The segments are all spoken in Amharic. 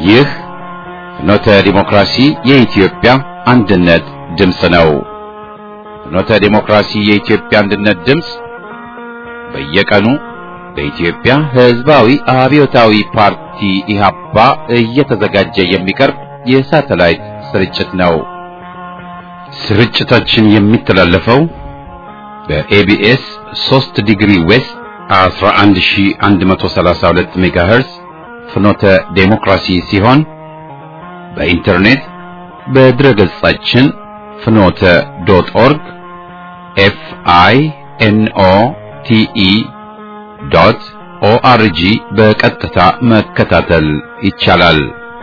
ይህ ፍኖተ ዲሞክራሲ የኢትዮጵያ አንድነት ድምፅ ነው። ፍኖተ ዲሞክራሲ የኢትዮጵያ አንድነት ድምፅ በየቀኑ በኢትዮጵያ ሕዝባዊ አብዮታዊ ፓርቲ ኢህአፓ እየተዘጋጀ የሚቀርብ የሳተላይት ስርጭት ነው። ስርጭታችን የሚተላለፈው በኤቢኤስ 3 ዲግሪ ዌስት 11132 ሜጋሄርዝ ፍኖተ ዴሞክራሲ ሲሆን በኢንተርኔት በድረ ገጻችን ፍኖተ ዶት ኦርግ ኤፍ አይ ኤን ኦ ቲ ኢ ዶት ኦአርጂ በቀጥታ መከታተል ይቻላል።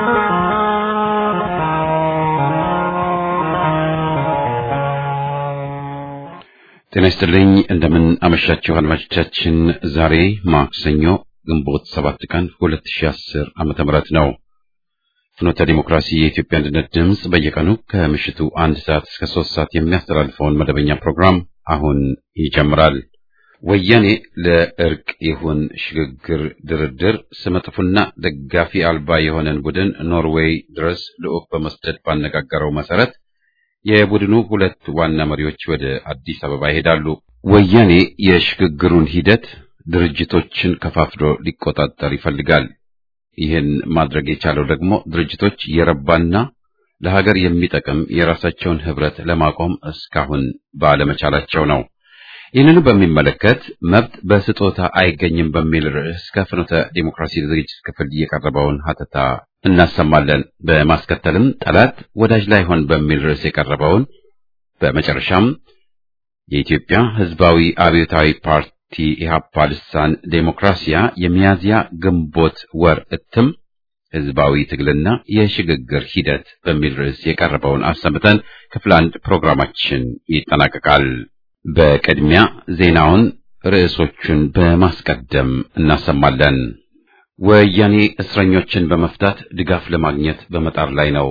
ጤና ይስጥልኝ። እንደምን አመሻችሁ አድማጮቻችን። ዛሬ ማክሰኞ ግንቦት ሰባት ቀን 2010 ዓመተ ምህረት ነው። ፍኖተ ዲሞክራሲ የኢትዮጵያ አንድነት ድምፅ በየቀኑ ከምሽቱ አንድ ሰዓት እስከ ሶስት ሰዓት የሚያስተላልፈውን መደበኛ ፕሮግራም አሁን ይጀምራል። ወያኔ ለእርቅ ይሁን ሽግግር ድርድር ስመጥፉና ደጋፊ አልባ የሆነን ቡድን ኖርዌይ ድረስ ልዑክ በመስደድ ባነጋገረው መሰረት የቡድኑ ሁለት ዋና መሪዎች ወደ አዲስ አበባ ይሄዳሉ። ወያኔ የሽግግሩን ሂደት ድርጅቶችን ከፋፍሎ ሊቆጣጠር ይፈልጋል። ይህን ማድረግ የቻለው ደግሞ ድርጅቶች የረባና ለሀገር የሚጠቅም የራሳቸውን ህብረት ለማቆም እስካሁን ባለመቻላቸው ነው። ይህንኑ በሚመለከት መብት በስጦታ አይገኝም በሚል ርዕስ ከፍኖተ ዲሞክራሲ ዝግጅት ክፍል የቀረበውን ሀተታ እናሰማለን። በማስከተልም ጠላት ወዳጅ ላይሆን በሚል ርዕስ የቀረበውን በመጨረሻም የኢትዮጵያ ህዝባዊ አብዮታዊ ፓርቲ ኢህአፓ ልሳን ዴሞክራሲያ የሚያዝያ ግንቦት ወር እትም ህዝባዊ ትግልና የሽግግር ሂደት በሚል ርዕስ የቀረበውን አሰምተን ክፍል አንድ ፕሮግራማችን ይጠናቀቃል። በቅድሚያ ዜናውን ርዕሶቹን በማስቀደም እናሰማለን። ወያኔ እስረኞችን በመፍታት ድጋፍ ለማግኘት በመጣር ላይ ነው።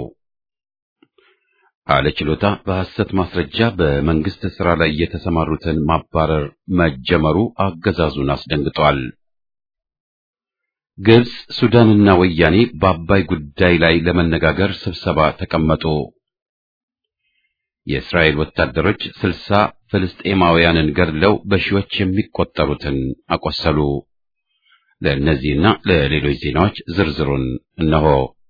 አለ ችሎታ በሐሰት ማስረጃ በመንግስት ሥራ ላይ የተሰማሩትን ማባረር መጀመሩ አገዛዙን አስደንግጧል። ግብፅ፣ ሱዳንና ወያኔ በአባይ ጉዳይ ላይ ለመነጋገር ስብሰባ ተቀመጡ። የእስራኤል ወታደሮች ስልሳ ፍልስጤማውያንን ገድለው በሺዎች የሚቆጠሩትን አቆሰሉ። ለእነዚህና ለሌሎች ዜናዎች ዝርዝሩን እነሆ።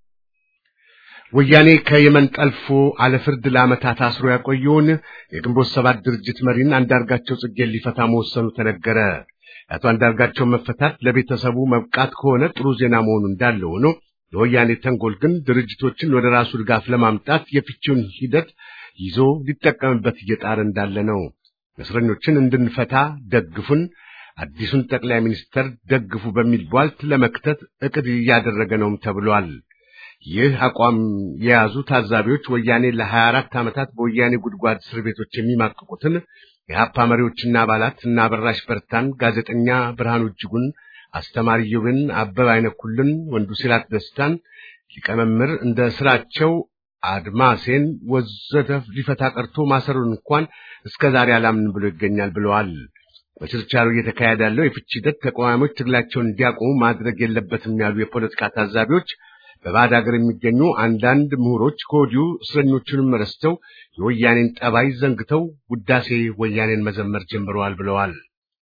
ወያኔ ከየመን ጠልፎ አለፍርድ ለዓመታት አስሮ ያቆየውን የግንቦት ሰባት ድርጅት መሪን አንዳርጋቸው ጽጌን ሊፈታ መወሰኑ ተነገረ። የአቶ አንዳርጋቸው መፈታት ለቤተሰቡ መብቃት ከሆነ ጥሩ ዜና መሆኑ እንዳለ ሆኖ የወያኔ ተንኮል ግን ድርጅቶችን ወደ ራሱ ድጋፍ ለማምጣት የፍቺውን ሂደት ይዞ ሊጠቀምበት እየጣረ እንዳለ ነው። እስረኞችን እንድንፈታ ደግፉን፣ አዲሱን ጠቅላይ ሚኒስተር ደግፉ በሚል ቧልት ለመክተት እቅድ እያደረገ ነውም ተብሏል። ይህ አቋም የያዙ ታዛቢዎች ወያኔ ለ24 ዓመታት በወያኔ ጉድጓድ እስር ቤቶች የሚማቅቁትን የሀፓ መሪዎችና አባላት እና አበራሽ በርታን፣ ጋዜጠኛ ብርሃኑ እጅጉን፣ አስተማሪ ዮብን፣ አበበ አይነኩልን፣ ወንዱ ሲላት ደስታን፣ ሊቀመምር እንደ ስራቸው አድማሴን ወዘተ ሊፈታ ቀርቶ ማሰሩን እንኳን እስከ ዛሬ አላምን ብሎ ይገኛል ብለዋል። በችርቻሮ እየተካሄደ ያለው የፍቺ ሂደት ተቃዋሚዎች ትግላቸውን እንዲያቆሙ ማድረግ የለበትም ያሉ የፖለቲካ ታዛቢዎች በባዕድ ሀገር የሚገኙ አንዳንድ ምሁሮች ከወዲሁ እስረኞቹንም ረስተው የወያኔን ጠባይ ዘንግተው ውዳሴ ወያኔን መዘመር ጀምረዋል ብለዋል።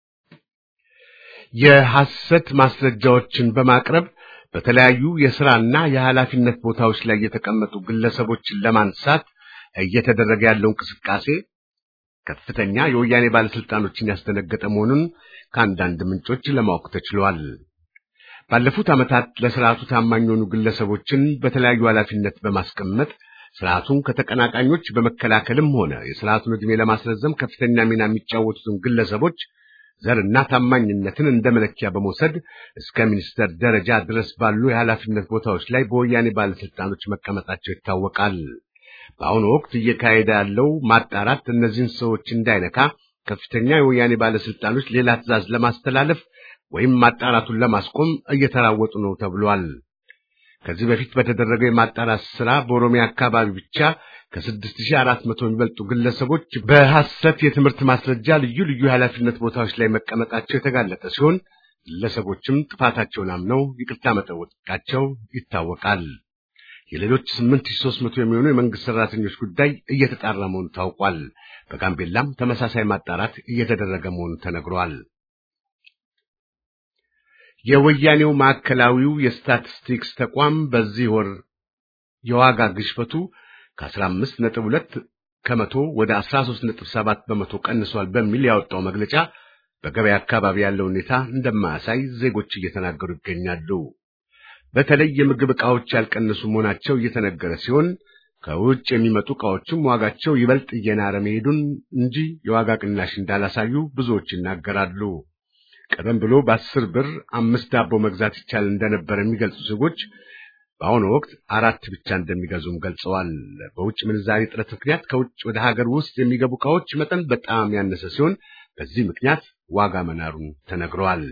የሐሰት ማስረጃዎችን በማቅረብ በተለያዩ የሥራና የኃላፊነት ቦታዎች ላይ የተቀመጡ ግለሰቦችን ለማንሳት እየተደረገ ያለው እንቅስቃሴ ከፍተኛ የወያኔ ባለስልጣኖችን ያስደነገጠ መሆኑን ከአንዳንድ ምንጮች ለማወቅ ተችሏል። ባለፉት ዓመታት ለስርዓቱ ታማኝ የሆኑ ግለሰቦችን በተለያዩ ኃላፊነት በማስቀመጥ ስርዓቱን ከተቀናቃኞች በመከላከልም ሆነ የስርዓቱን ዕድሜ ለማስረዘም ከፍተኛ ሚና የሚጫወቱትን ግለሰቦች ዘርና ታማኝነትን እንደ መለኪያ በመውሰድ እስከ ሚኒስተር ደረጃ ድረስ ባሉ የኃላፊነት ቦታዎች ላይ በወያኔ ባለስልጣኖች መቀመጣቸው ይታወቃል። በአሁኑ ወቅት እየካሄደ ያለው ማጣራት እነዚህን ሰዎች እንዳይነካ ከፍተኛ የወያኔ ባለስልጣኖች ሌላ ትዕዛዝ ለማስተላለፍ ወይም ማጣራቱን ለማስቆም እየተራወጡ ነው ተብሏል። ከዚህ በፊት በተደረገው የማጣራት ስራ በኦሮሚያ አካባቢ ብቻ ከ6400 የሚበልጡ ግለሰቦች በሐሰት የትምህርት ማስረጃ ልዩ ልዩ የኃላፊነት ቦታዎች ላይ መቀመጣቸው የተጋለጠ ሲሆን ግለሰቦችም ጥፋታቸውን አምነው ይቅርታ መጠየቃቸው ይታወቃል። የሌሎች 8300 የሚሆኑ የመንግስት ሰራተኞች ጉዳይ እየተጣራ መሆኑ ታውቋል። በጋምቤላም ተመሳሳይ ማጣራት እየተደረገ መሆኑ ተነግሯል። የወያኔው ማዕከላዊው የስታቲስቲክስ ተቋም በዚህ ወር የዋጋ ግሽበቱ ከ15.2 ከመቶ ወደ 13.7 በመቶ ቀንሷል በሚል ያወጣው መግለጫ በገበያ አካባቢ ያለው ሁኔታ እንደማያሳይ ዜጎች እየተናገሩ ይገኛሉ። በተለይ የምግብ ዕቃዎች ያልቀነሱ መሆናቸው እየተነገረ ሲሆን ከውጭ የሚመጡ ዕቃዎችም ዋጋቸው ይበልጥ እየናረ መሄዱን እንጂ የዋጋ ቅናሽ እንዳላሳዩ ብዙዎች ይናገራሉ። ቀደም ብሎ በአስር ብር አምስት ዳቦ መግዛት ይቻል እንደነበር የሚገልጹ ዜጎች በአሁኑ ወቅት አራት ብቻ እንደሚገዙም ገልጸዋል። በውጭ ምንዛሪ እጥረት ምክንያት ከውጭ ወደ ሀገር ውስጥ የሚገቡ ዕቃዎች መጠን በጣም ያነሰ ሲሆን በዚህ ምክንያት ዋጋ መናሩን ተነግረዋል።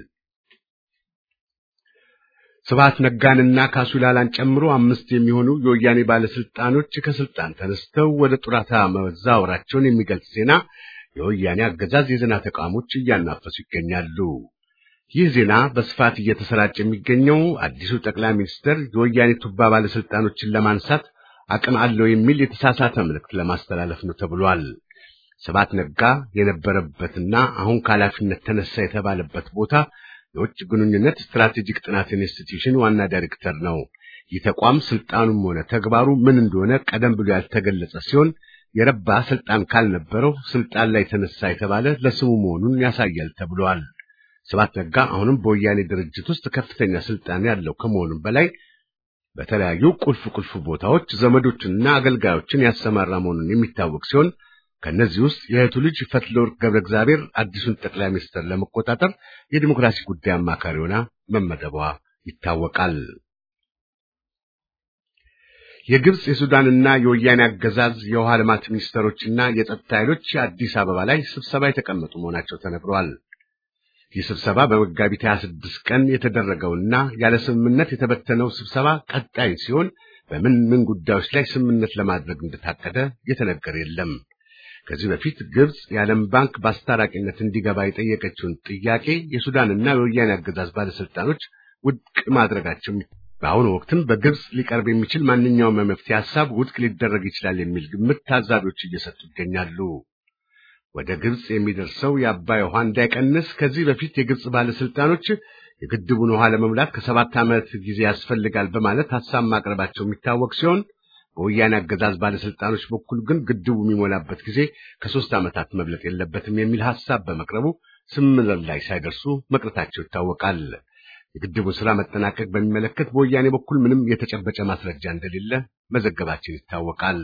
ስብሐት ነጋንና ካሱ ላላን ጨምሮ አምስት የሚሆኑ የወያኔ ባለስልጣኖች ከስልጣን ተነስተው ወደ ጡረታ መዛወራቸውን የሚገልጽ ዜና የወያኔ አገዛዝ የዜና ተቋሞች እያናፈሱ ይገኛሉ። ይህ ዜና በስፋት እየተሰራጨ የሚገኘው አዲሱ ጠቅላይ ሚኒስትር የወያኔ ቱባ ባለስልጣኖችን ለማንሳት አቅም አለው የሚል የተሳሳተ መልእክት ለማስተላለፍ ነው ተብሏል። ስብሐት ነጋ የነበረበትና አሁን ከኃላፊነት ተነሳ የተባለበት ቦታ የውጭ ግንኙነት ስትራቴጂክ ጥናት ኢንስቲትዩሽን ዋና ዳይሬክተር ነው። ይህ ተቋም ስልጣኑም ሆነ ተግባሩ ምን እንደሆነ ቀደም ብሎ ያልተገለጸ ሲሆን የረባ ስልጣን ካልነበረው ስልጣን ላይ ተነሳ የተባለ ለስሙ መሆኑን ያሳያል ተብሏል። ስብሐት ነጋ አሁንም በወያኔ ድርጅት ውስጥ ከፍተኛ ስልጣን ያለው ከመሆኑም በላይ በተለያዩ ቁልፍ ቁልፍ ቦታዎች ዘመዶችንና አገልጋዮችን ያሰማራ መሆኑን የሚታወቅ ሲሆን ከነዚህ ውስጥ የእህቱ ልጅ ፈትለወርቅ ገብረ እግዚአብሔር አዲሱን ጠቅላይ ሚኒስትር ለመቆጣጠር የዲሞክራሲ ጉዳይ አማካሪ ሆና መመደቧ ይታወቃል። የግብጽ የሱዳንና የወያኔ አገዛዝ የውሃ ልማት ሚኒስትሮችና የጸጥታ ኃይሎች አዲስ አበባ ላይ ስብሰባ የተቀመጡ መሆናቸው ተነግረዋል። ይህ ስብሰባ በመጋቢት 26 ቀን የተደረገውና ያለ ስምምነት የተበተነው ስብሰባ ቀጣይ ሲሆን በምን ምን ጉዳዮች ላይ ስምምነት ለማድረግ እንደታቀደ የተነገረ የለም። ከዚህ በፊት ግብጽ የዓለም ባንክ በአስታራቂነት እንዲገባ የጠየቀችውን ጥያቄ የሱዳንና የወያኔ አገዛዝ ባለስልጣኖች ውድቅ ማድረጋቸው በአሁኑ ወቅትም በግብጽ ሊቀርብ የሚችል ማንኛውም የመፍትሄ ሐሳብ ውድቅ ሊደረግ ይችላል የሚል ግምት ታዛቢዎች እየሰጡ ይገኛሉ። ወደ ግብጽ የሚደርሰው የአባይ ውሃ እንዳይቀንስ ከዚህ በፊት የግብጽ ባለስልጣኖች የግድቡን ውሃ ለመሙላት ከሰባት ዓመት ጊዜ ያስፈልጋል በማለት ሐሳብ ማቅረባቸው የሚታወቅ ሲሆን በወያኔ አገዛዝ ባለስልጣኖች በኩል ግን ግድቡ የሚሞላበት ጊዜ ከሶስት ዓመታት መብለጥ የለበትም የሚል ሐሳብ በመቅረቡ ስምምነት ላይ ሳይደርሱ መቅረታቸው ይታወቃል። የግድቡን ሥራ መጠናቀቅ በሚመለከት በወያኔ በኩል ምንም የተጨበጨ ማስረጃ እንደሌለ መዘገባችን ይታወቃል።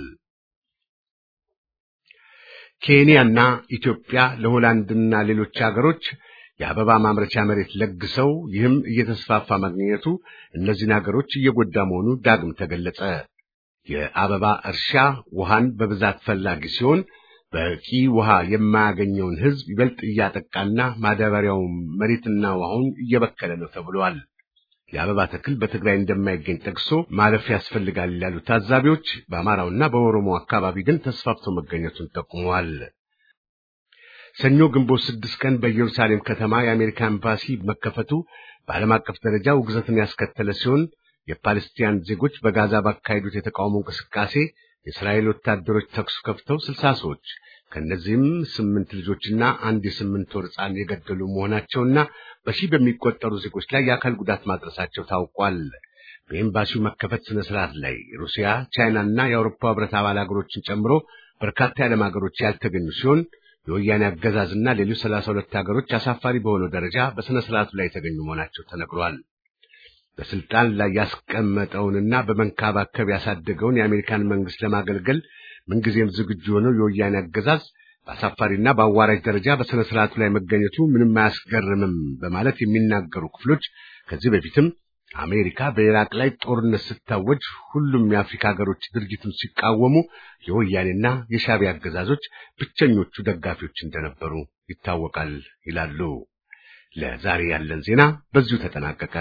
ኬንያና ኢትዮጵያ ለሆላንድና ሌሎች ሀገሮች የአበባ ማምረቻ መሬት ለግሰው ይህም እየተስፋፋ ማግኘቱ እነዚህን ሀገሮች እየጎዳ መሆኑ ዳግም ተገለጸ። የአበባ እርሻ ውሃን በብዛት ፈላጊ ሲሆን በቂ ውሃ የማያገኘውን ሕዝብ ይበልጥ እያጠቃና ማዳበሪያው መሬትና ውሃውን እየበከለ ነው ተብሏል። የአበባ ተክል በትግራይ እንደማይገኝ ጠቅሶ ማለፍ ያስፈልጋል ያሉ ታዛቢዎች በአማራውና በኦሮሞ አካባቢ ግን ተስፋፍቶ መገኘቱን ጠቁመዋል። ሰኞ ግንቦት ስድስት ቀን በኢየሩሳሌም ከተማ የአሜሪካ ኤምባሲ መከፈቱ በዓለም አቀፍ ደረጃ ውግዘትን ያስከተለ ሲሆን የፓለስቲያን ዜጎች በጋዛ ባካሄዱት የተቃውሞ እንቅስቃሴ የእስራኤል ወታደሮች ተኩስ ከፍተው ስልሳ ሰዎች ከእነዚህም ስምንት ልጆችና አንድ የስምንት ወር ሕፃን የገደሉ መሆናቸውና በሺህ በሚቆጠሩ ዜጎች ላይ የአካል ጉዳት ማድረሳቸው ታውቋል። በኤምባሲው መከፈት ስነ ስርዓት ላይ ሩሲያ፣ ቻይናና የአውሮፓ ሕብረት አባል ሀገሮችን ጨምሮ በርካታ የዓለም ሀገሮች ያልተገኙ ሲሆን የወያኔ አገዛዝና ሌሎች ሰላሳ ሁለት ሀገሮች አሳፋሪ በሆነው ደረጃ በስነ ስርዓቱ ላይ የተገኙ መሆናቸው ተነግሯል። በስልጣን ላይ ያስቀመጠውንና በመንከባከብ ያሳደገውን የአሜሪካን መንግስት ለማገልገል ምንጊዜም ዝግጁ የሆነው የወያኔ አገዛዝ በአሳፋሪና በአዋራጅ ደረጃ በስነ ስርዓቱ ላይ መገኘቱ ምንም አያስገርምም በማለት የሚናገሩ ክፍሎች ከዚህ በፊትም አሜሪካ በኢራቅ ላይ ጦርነት ስታወጅ ሁሉም የአፍሪካ ሀገሮች ድርጊቱን ሲቃወሙ የወያኔና የሻዕቢያ አገዛዞች ብቸኞቹ ደጋፊዎች እንደነበሩ ይታወቃል ይላሉ። ለዛሬ ያለን ዜና በዚሁ ተጠናቀቀ።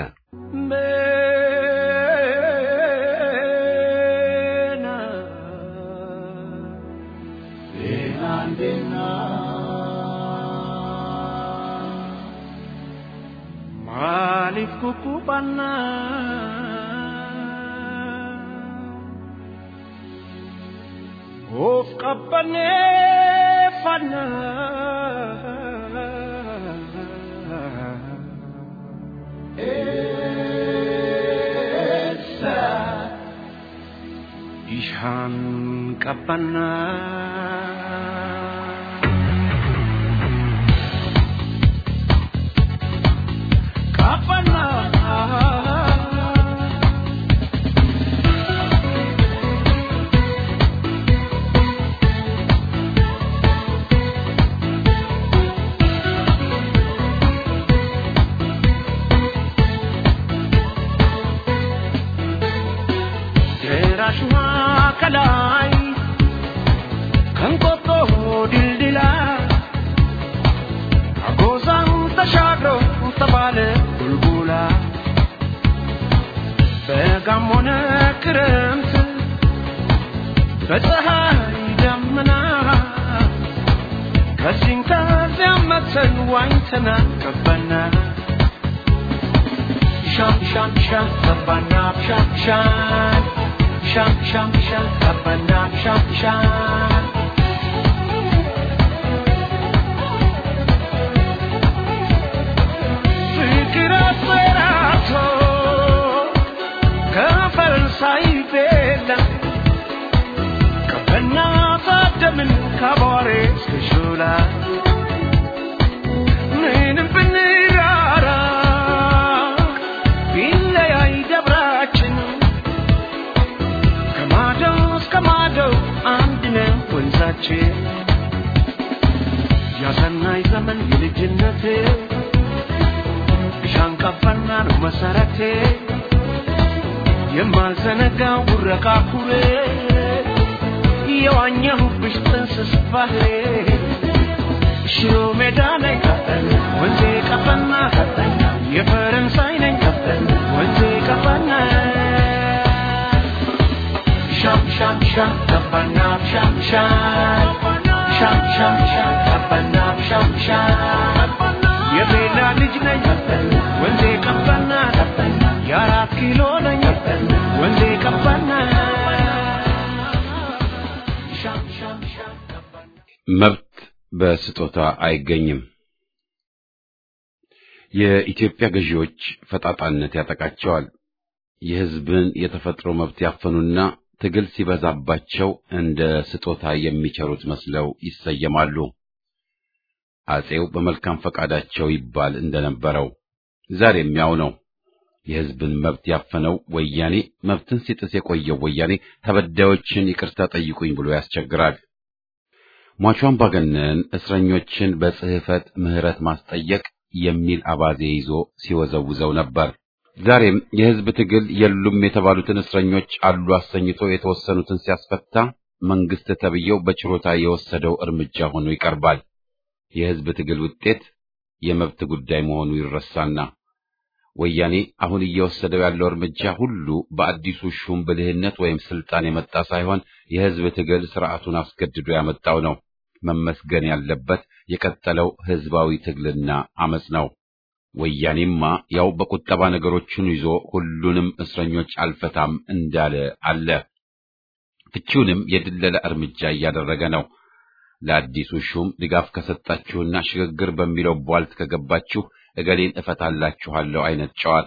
Maaliif kukkufanna Ishan kapana kapana ጀራሽዋ ከላይ ከንቆጦ ድልድላ አጎዛን ተሻግሮ ተባለ ቡልቡላ በጋም ሆነ ክረምት በፀሐይ ደመና ከዚህም ከዚያም መተን ዋኝተና ገባና ሻም ሻም ሻም ገባና ሻም ሻም ሻም ሻም ሻም ገባና ሻም ሻም ፍቅር አስፈራቶ ከፈረንሳይ ቤላ ከበና ታደምን ከቧሬ እስከ ሾላ ምንም ብንራራ ቢለያይ ደብራችን ከማዶ እስከ ማዶ አንድ ነው ወንዛችን ያሰናይ ዘመን የልጅነቴ ሻንቀፈና ነው መሰረቴ የማልዘነጋው ጉረቃ ኩሬ የዋኘሁብሽ ጥንስስ ባህሬ ሽሮ ሜዳ ላይ ወንዜ ቀፈና የፈረንሳይ ነኝ ወንዜ ቀፈና ሻም ሻም ሻም ቀፈና ሻም ሻም ሻም ሻም ሻም ቀፈና ሻም ሻም የቤላ ልጅ ነኝ ወንዜ ቀፈና የአራት ኪሎ ነኝ ወንዜ ቀፈና ሻም ሻም ሻም ቀፈና መብት በስጦታ አይገኝም። የኢትዮጵያ ገዢዎች ፈጣጣነት ያጠቃቸዋል። የሕዝብን የተፈጥሮ መብት ያፈኑና ትግል ሲበዛባቸው እንደ ስጦታ የሚቸሩት መስለው ይሰየማሉ። አጼው በመልካም ፈቃዳቸው ይባል እንደነበረው ዛሬም ያው ነው። የሕዝብን መብት ያፈነው ወያኔ መብትን ሲጥስ የቆየው ወያኔ ተበዳዮችን ይቅርታ ጠይቁኝ ብሎ ያስቸግራል። ሟቹ አምባገነን እስረኞችን በጽሕፈት ምሕረት ማስጠየቅ የሚል አባዜ ይዞ ሲወዘውዘው ነበር። ዛሬም የሕዝብ ትግል የሉም የተባሉትን እስረኞች አሉ አሰኝቶ የተወሰኑትን ሲያስፈታ መንግስት ተብዬው በችሮታ የወሰደው እርምጃ ሆኖ ይቀርባል። የሕዝብ ትግል ውጤት የመብት ጉዳይ መሆኑ ይረሳና ወያኔ አሁን እየወሰደው ያለው እርምጃ ሁሉ በአዲሱ ሹም ብልህነት ወይም ስልጣን የመጣ ሳይሆን የሕዝብ ትግል ስርዓቱን አስገድዶ ያመጣው ነው። መመስገን ያለበት የቀጠለው ሕዝባዊ ትግልና አመጽ ነው። ወያኔማ ያው በቁጠባ ነገሮችን ይዞ ሁሉንም እስረኞች አልፈታም እንዳለ አለ። ፍቺውንም የድለላ እርምጃ እያደረገ ነው። ለአዲሱ ሹም ድጋፍ ከሰጣችሁና ሽግግር በሚለው ቧልት ከገባችሁ እገሌን እፈታላችኋለሁ አይነት ጨዋታ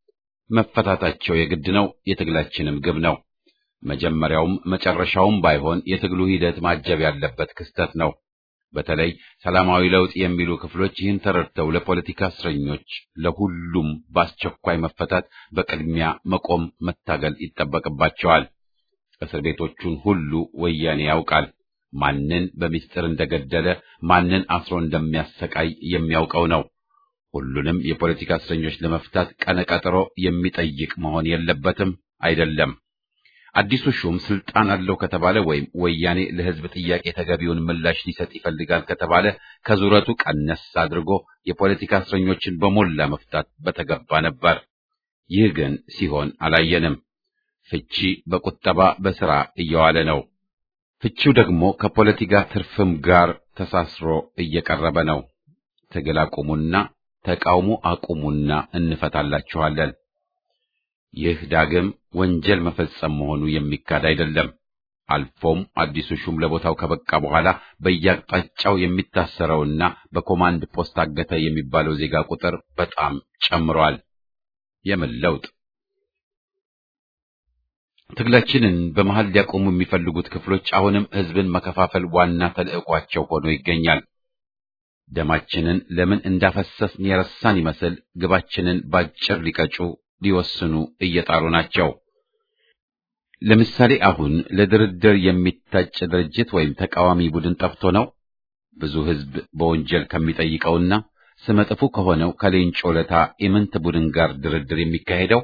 መፈታታቸው የግድ ነው። የትግላችንም ግብ ነው። መጀመሪያውም መጨረሻውም ባይሆን የትግሉ ሂደት ማጀብ ያለበት ክስተት ነው። በተለይ ሰላማዊ ለውጥ የሚሉ ክፍሎች ይህን ተረድተው ለፖለቲካ እስረኞች ለሁሉም በአስቸኳይ መፈታት በቅድሚያ መቆም መታገል ይጠበቅባቸዋል። እስር ቤቶቹን ሁሉ ወያኔ ያውቃል። ማንን በሚስጥር እንደገደለ ማንን አስሮ እንደሚያሰቃይ የሚያውቀው ነው። ሁሉንም የፖለቲካ እስረኞች ለመፍታት ቀነ ቀጠሮ የሚጠይቅ መሆን የለበትም አይደለም። አዲሱ ሹም ስልጣን አለው ከተባለ ወይም ወያኔ ለሕዝብ ጥያቄ ተገቢውን ምላሽ ሊሰጥ ይፈልጋል ከተባለ ከዙረቱ ቀነስ አድርጎ የፖለቲካ እስረኞችን በሞላ መፍታት በተገባ ነበር። ይህ ግን ሲሆን አላየንም። ፍቺ በቁጠባ በሥራ እየዋለ ነው። ፍቺው ደግሞ ከፖለቲካ ትርፍም ጋር ተሳስሮ እየቀረበ ነው። ትግል አቁሙና ተቃውሞ አቁሙና እንፈታላችኋለን። ይህ ዳግም ወንጀል መፈጸም መሆኑ የሚካድ አይደለም። አልፎም አዲሱ ሹም ለቦታው ከበቃ በኋላ በየአቅጣጫው የሚታሰረውና በኮማንድ ፖስት አገተ የሚባለው ዜጋ ቁጥር በጣም ጨምሯል። የምን ለውጥ? ትግላችንን በመሃል ሊያቆሙ የሚፈልጉት ክፍሎች አሁንም ህዝብን መከፋፈል ዋና ተልዕኳቸው ሆኖ ይገኛል። ደማችንን ለምን እንዳፈሰስን የረሳን ይመስል ግባችንን ባጭር ሊቀጩ ሊወስኑ እየጣሩ ናቸው። ለምሳሌ አሁን ለድርድር የሚታጭ ድርጅት ወይም ተቃዋሚ ቡድን ጠፍቶ ነው ብዙ ህዝብ በወንጀል ከሚጠይቀውና ስመጥፉ ከሆነው ከሌንጮ ለታ ኢምንት ቡድን ጋር ድርድር የሚካሄደው?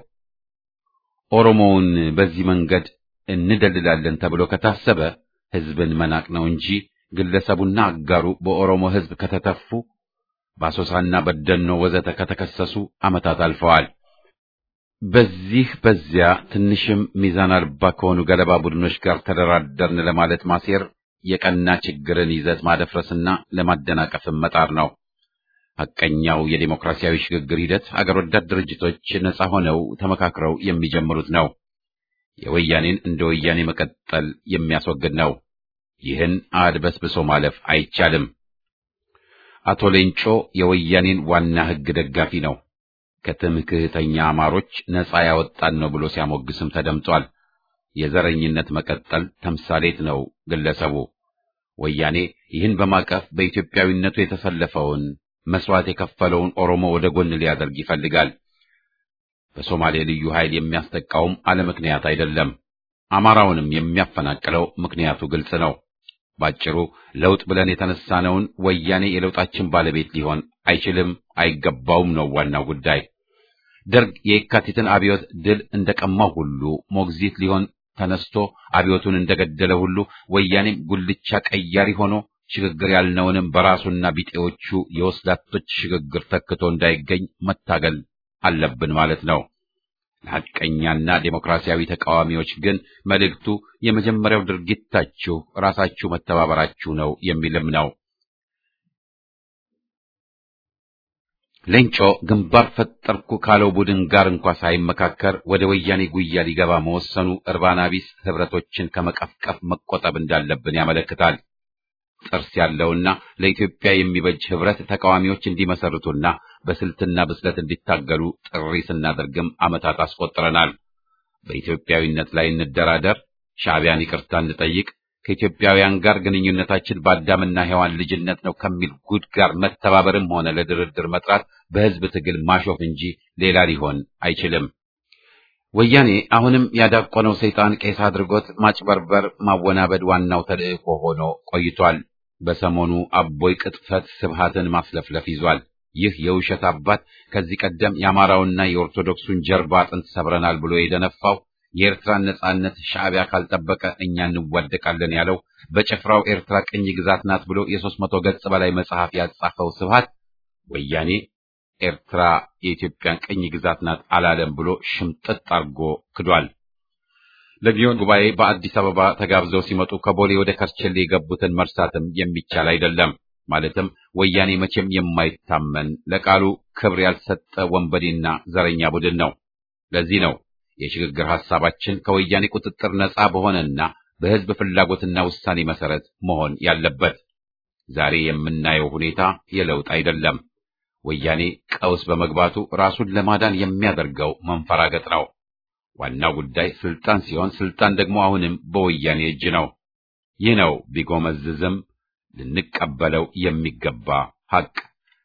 ኦሮሞውን በዚህ መንገድ እንደልላለን ተብሎ ከታሰበ ህዝብን መናቅ ነው እንጂ ግለሰቡና አጋሩ በኦሮሞ ህዝብ ከተተፉ በአሶሳና በደኖ ወዘተ ከተከሰሱ ዓመታት አልፈዋል። በዚህ በዚያ ትንሽም ሚዛን አልባ ከሆኑ ገለባ ቡድኖች ጋር ተደራደርን ለማለት ማሴር የቀና ችግርን ይዘት ማደፍረስና ለማደናቀፍም መጣር ነው። ሐቀኛው የዴሞክራሲያዊ ሽግግር ሂደት አገር ወዳድ ድርጅቶች ነጻ ሆነው ተመካክረው የሚጀምሩት ነው። የወያኔን እንደ ወያኔ መቀጠል የሚያስወግድ ነው። ይህን አድበስብሶ ማለፍ አይቻልም። አቶ ሌንጮ የወያኔን ዋና ሕግ ደጋፊ ነው። ከትምክህተኛ አማሮች ነጻ ያወጣን ነው ብሎ ሲያሞግስም ተደምጧል። የዘረኝነት መቀጠል ተምሳሌት ነው ግለሰቡ። ወያኔ ይህን በማቀፍ በኢትዮጵያዊነቱ የተሰለፈውን መስዋዕት የከፈለውን ኦሮሞ ወደ ጎን ሊያደርግ ይፈልጋል። በሶማሌ ልዩ ኃይል የሚያስጠቃውም አለ ምክንያት አይደለም። አማራውንም የሚያፈናቅለው ምክንያቱ ግልጽ ነው። ባጭሩ ለውጥ ብለን የተነሳነውን ወያኔ የለውጣችን ባለቤት ሊሆን አይችልም፣ አይገባውም ነው ዋናው ጉዳይ። ደርግ የየካቲትን አብዮት ድል እንደቀማው ሁሉ ሞግዚት ሊሆን ተነስቶ አብዮቱን እንደገደለ ሁሉ ወያኔም ጉልቻ ቀያሪ ሆኖ ሽግግር ያልነውንም በራሱና ቢጤዎቹ የወስላቶች ሽግግር ተክቶ እንዳይገኝ መታገል አለብን ማለት ነው። ለሐቀኛና ዴሞክራሲያዊ ተቃዋሚዎች ግን መልእክቱ የመጀመሪያው ድርጊታችሁ ራሳችሁ መተባበራችሁ ነው የሚልም ነው። ሌንጮ ግንባር ፈጠርኩ ካለው ቡድን ጋር እንኳ ሳይመካከር ወደ ወያኔ ጉያ ሊገባ መወሰኑ እርባና ቢስ ህብረቶችን ከመቀፍቀፍ መቆጠብ እንዳለብን ያመለክታል። ጥርስ ያለውና ለኢትዮጵያ የሚበጅ ህብረት ተቃዋሚዎች እንዲመሰርቱና በስልትና ብስለት እንዲታገሉ ጥሪ ስናደርግም ዓመታት አስቆጥረናል። በኢትዮጵያዊነት ላይ እንደራደር፣ ሻዕቢያን ይቅርታ እንጠይቅ፣ ከኢትዮጵያውያን ጋር ግንኙነታችን በአዳምና ሔዋን ልጅነት ነው ከሚል ጉድ ጋር መተባበርም ሆነ ለድርድር መጥራት በህዝብ ትግል ማሾፍ እንጂ ሌላ ሊሆን አይችልም። ወያኔ አሁንም ያዳቆነው ሰይጣን ቄስ አድርጎት ማጭበርበር፣ ማወናበድ ዋናው ተልእኮ ሆኖ ቆይቷል። በሰሞኑ አቦይ ቅጥፈት ስብሃትን ማስለፍለፍ ይዟል። ይህ የውሸት አባት ከዚህ ቀደም የአማራውና የኦርቶዶክሱን ጀርባ አጥንት ሰብረናል ብሎ የደነፋው የኤርትራን ነጻነት ሻዕቢያ ካልጠበቀ እኛ እንዋደቃለን ያለው በጭፍራው ኤርትራ ቅኝ ግዛት ናት ብሎ የሦስት መቶ ገጽ በላይ መጽሐፍ ያጻፈው ስብሃት ወያኔ ኤርትራ የኢትዮጵያን ቅኝ ግዛት ናት አላለም ብሎ ሽምጥጥ አርጎ ክዷል። ለጊዮን ጉባኤ በአዲስ አበባ ተጋብዘው ሲመጡ ከቦሌ ወደ ከርቸሌ የገቡትን መርሳትም የሚቻል አይደለም። ማለትም ወያኔ መቼም የማይታመን ለቃሉ ክብር ያልሰጠ ወንበዴና ዘረኛ ቡድን ነው። ለዚህ ነው የሽግግር ሐሳባችን ከወያኔ ቁጥጥር ነጻ በሆነና በሕዝብ ፍላጎትና ውሳኔ መሰረት መሆን ያለበት። ዛሬ የምናየው ሁኔታ የለውጥ አይደለም። ወያኔ ቀውስ በመግባቱ ራሱን ለማዳን የሚያደርገው መንፈራገጥ ነው። ዋናው ጉዳይ ስልጣን ሲሆን ስልጣን ደግሞ አሁንም በወያኔ እጅ ነው። ይህ ነው ቢጎመዝዝም ልንቀበለው የሚገባ ሐቅ።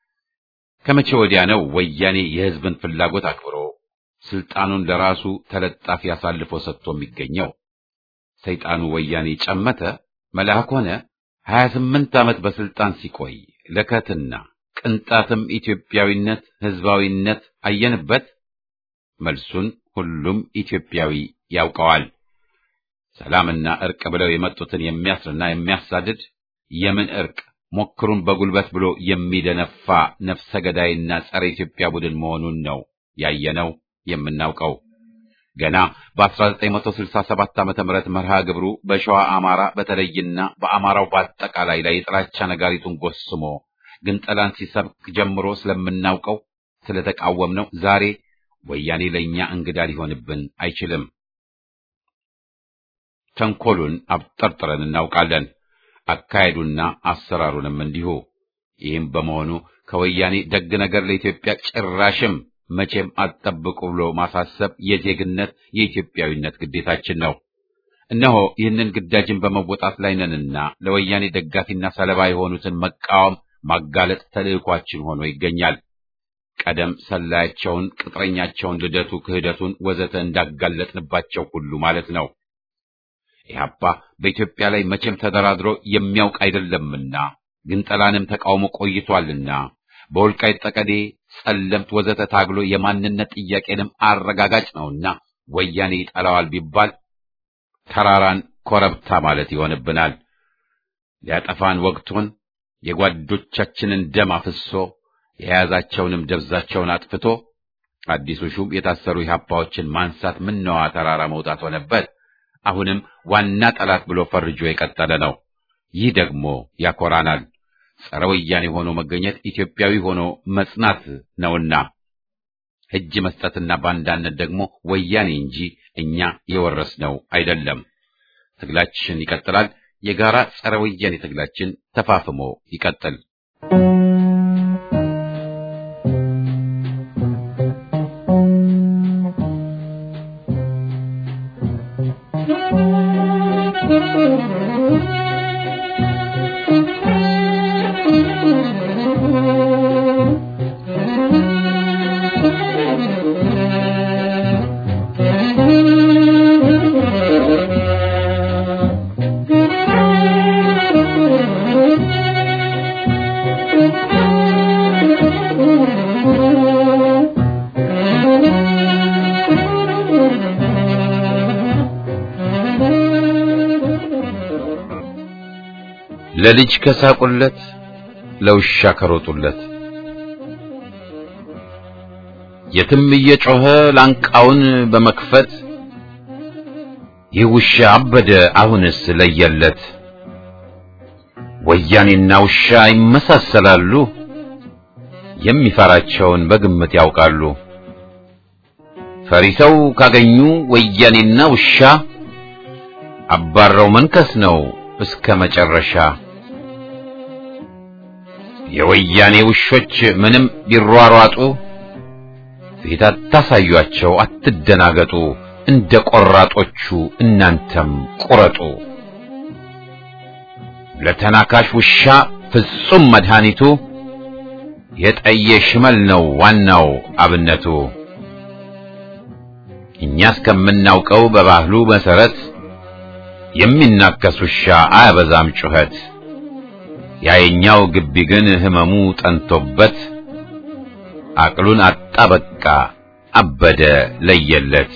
ከመቼ ወዲያ ነው ወያኔ የሕዝብን ፍላጎት አክብሮ ስልጣኑን ለራሱ ተለጣፊ አሳልፎ ሰጥቶ የሚገኘው? ሰይጣኑ ወያኔ ጨመተ መልአክ ሆነ። ሀያ ስምንት ዓመት በስልጣን ሲቆይ ለከትና ቅንጣትም ኢትዮጵያዊነት ሕዝባዊነት አየንበት? መልሱን ሁሉም ኢትዮጵያዊ ያውቀዋል። ሰላምና እርቅ ብለው የመጡትን የሚያስርና የሚያሳድድ የምን እርቅ ሞክሩን በጉልበት ብሎ የሚደነፋ ነፍሰ ገዳይና ጸረ ኢትዮጵያ ቡድን መሆኑን ነው ያየነው የምናውቀው። ገና በ1967 ዓመተ ምህረት መርሃ ግብሩ በሸዋ አማራ በተለይና በአማራው በአጠቃላይ ላይ የጥላቻ ነጋሪቱን ጎስሞ ግንጠላን ሲሰብክ ጀምሮ ስለምናውቀው ስለተቃወምነው ዛሬ ወያኔ ለእኛ እንግዳ ሊሆንብን አይችልም። ተንኮሉን አብጠርጥረን እናውቃለን። አካሄዱና አሰራሩንም እንዲሁ። ይህም በመሆኑ ከወያኔ ደግ ነገር ለኢትዮጵያ ጭራሽም መቼም አትጠብቁ ብሎ ማሳሰብ የዜግነት የኢትዮጵያዊነት ግዴታችን ነው። እነሆ ይህንን ግዳጅን በመወጣት ላይ ነንና ለወያኔ ደጋፊና ሰለባ የሆኑትን መቃወም፣ ማጋለጥ ተልዕኳችን ሆኖ ይገኛል። ቀደም ሰላያቸውን፣ ቅጥረኛቸውን፣ ልደቱ፣ ክህደቱን ወዘተ እንዳጋለጥንባቸው ሁሉ ማለት ነው። ኢህአፓ በኢትዮጵያ ላይ መቼም ተደራድሮ የሚያውቅ አይደለምና ግንጠላንም ተቃውሞ ቆይቷልና በወልቃይት ጠቀዴ፣ ጸለምት ወዘተ ታግሎ የማንነት ጥያቄንም አረጋጋጭ ነውና ወያኔ ይጠላዋል ቢባል ተራራን ኮረብታ ማለት ይሆንብናል። ሊያጠፋን ወቅቱን የጓዶቻችንን ደም አፍሶ የያዛቸውንም ደብዛቸውን አጥፍቶ አዲሱ ሹም የታሰሩ ኢህአፓዎችን ማንሳት ምነዋ ተራራ መውጣት ሆነበት። አሁንም ዋና ጠላት ብሎ ፈርጆ የቀጠለ ነው። ይህ ደግሞ ያኮራናል። ጸረ ወያኔ ሆኖ መገኘት ኢትዮጵያዊ ሆኖ መጽናት ነውና እጅ መስጠትና ባንዳነት ደግሞ ወያኔ እንጂ እኛ የወረስነው አይደለም። ትግላችን ይቀጥላል። የጋራ ጸረ ወያኔ ትግላችን ተፋፍሞ ይቀጥል። ለልጅ ከሳቁለት ለውሻ ከሮጡለት የትም እየጮኸ ላንቃውን በመክፈት ይህ ውሻ አበደ አሁንስ ለየለት። ወያኔና ውሻ ይመሳሰላሉ፣ የሚፈራቸውን በግምት ያውቃሉ። ፈሪሰው ካገኙ ወያኔና ውሻ አባረው መንከስ ነው እስከ መጨረሻ። የወያኔ ውሾች ምንም ቢሯሯጡ ፊት አታሳዩአቸው፣ አትደናገጡ። እንደ ቆራጦቹ እናንተም ቁረጡ። ለተናካሽ ውሻ ፍጹም መድኃኒቱ የጠየ ሽመል ነው ዋናው አብነቱ። እኛ እስከምናውቀው በባህሉ መሰረት የሚናከስ ውሻ አያበዛም ጩኸት። ያየኛው ግቢ ግን ህመሙ ጠንቶበት አቅሉን አጣ በቃ አበደ ለየለት።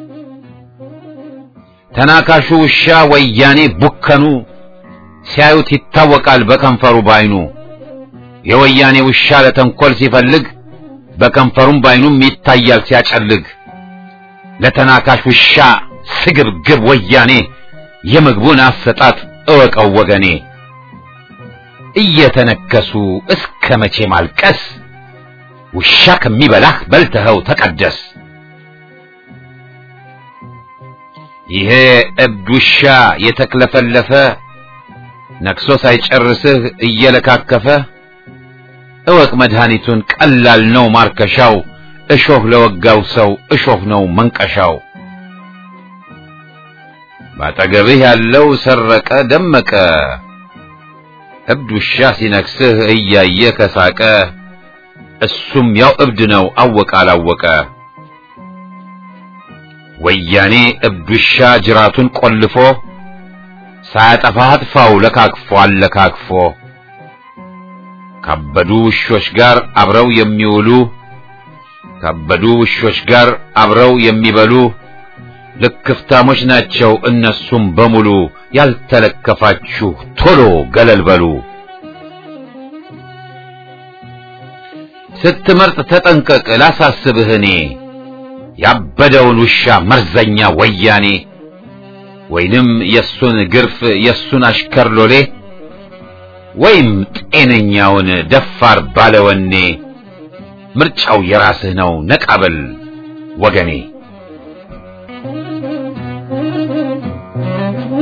ተናካሹ ውሻ ወያኔ ቡከኑ ሲያዩት ይታወቃል በከንፈሩ ባይኑ። የወያኔ ውሻ ለተንኮል ሲፈልግ በከንፈሩም ባይኑም ይታያል ሲያጨልግ። ለተናካሽ ውሻ ስግብግብ ወያኔ የምግቡን አሰጣጥ እወቀው ወገኔ። እየተነከሱ እስከ መቼ ማልቀስ? ውሻ ከሚበላህ በልተኸው ተቀደስ። ይሄ እብድ ውሻ የተክለፈለፈ ነክሶ ሳይጨርስህ እየለካከፈ እወቅ መድኃኒቱን ቀላል ነው ማርከሻው። እሾህ ለወጋው ሰው እሾህ ነው መንቀሻው። ባጠገብህ ያለው ሰረቀ ደመቀ እብድ ውሻ ሲነክስህ እያየ ከሳቀ እሱም ያው እብድ ነው አወቀ አላወቀ። ወያኔ እብድ ውሻ ጅራቱን ቆልፎ ሳያጠፋህ አጥፋው ለካክፎ አለካክፎ። ካበዱ ውሾች ጋር አብረው የሚውሉ ካበዱ ውሾች ጋር አብረው የሚበሉ ልክፍታሞች ናቸው እነሱም በሙሉ። ያልተለከፋችሁ ቶሎ ገለል በሉ። ስትመርጥ ተጠንቀቅ ላሳስብህ እኔ ያበደውን ውሻ መርዘኛ ወያኔ ወይንም የሱን ግርፍ የሱን አሽከር ሎሌ ወይም ጤነኛውን ደፋር ባለወኔ ምርጫው የራስህ ነው ነቃበል ወገኔ።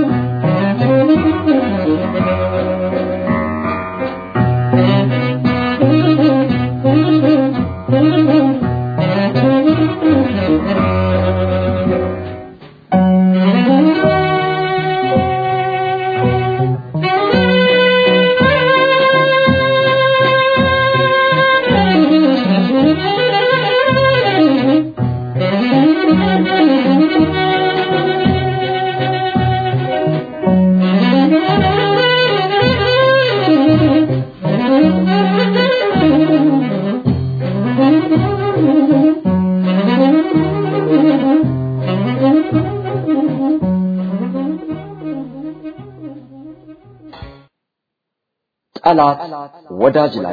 ጠላት ወዳጅ ላይ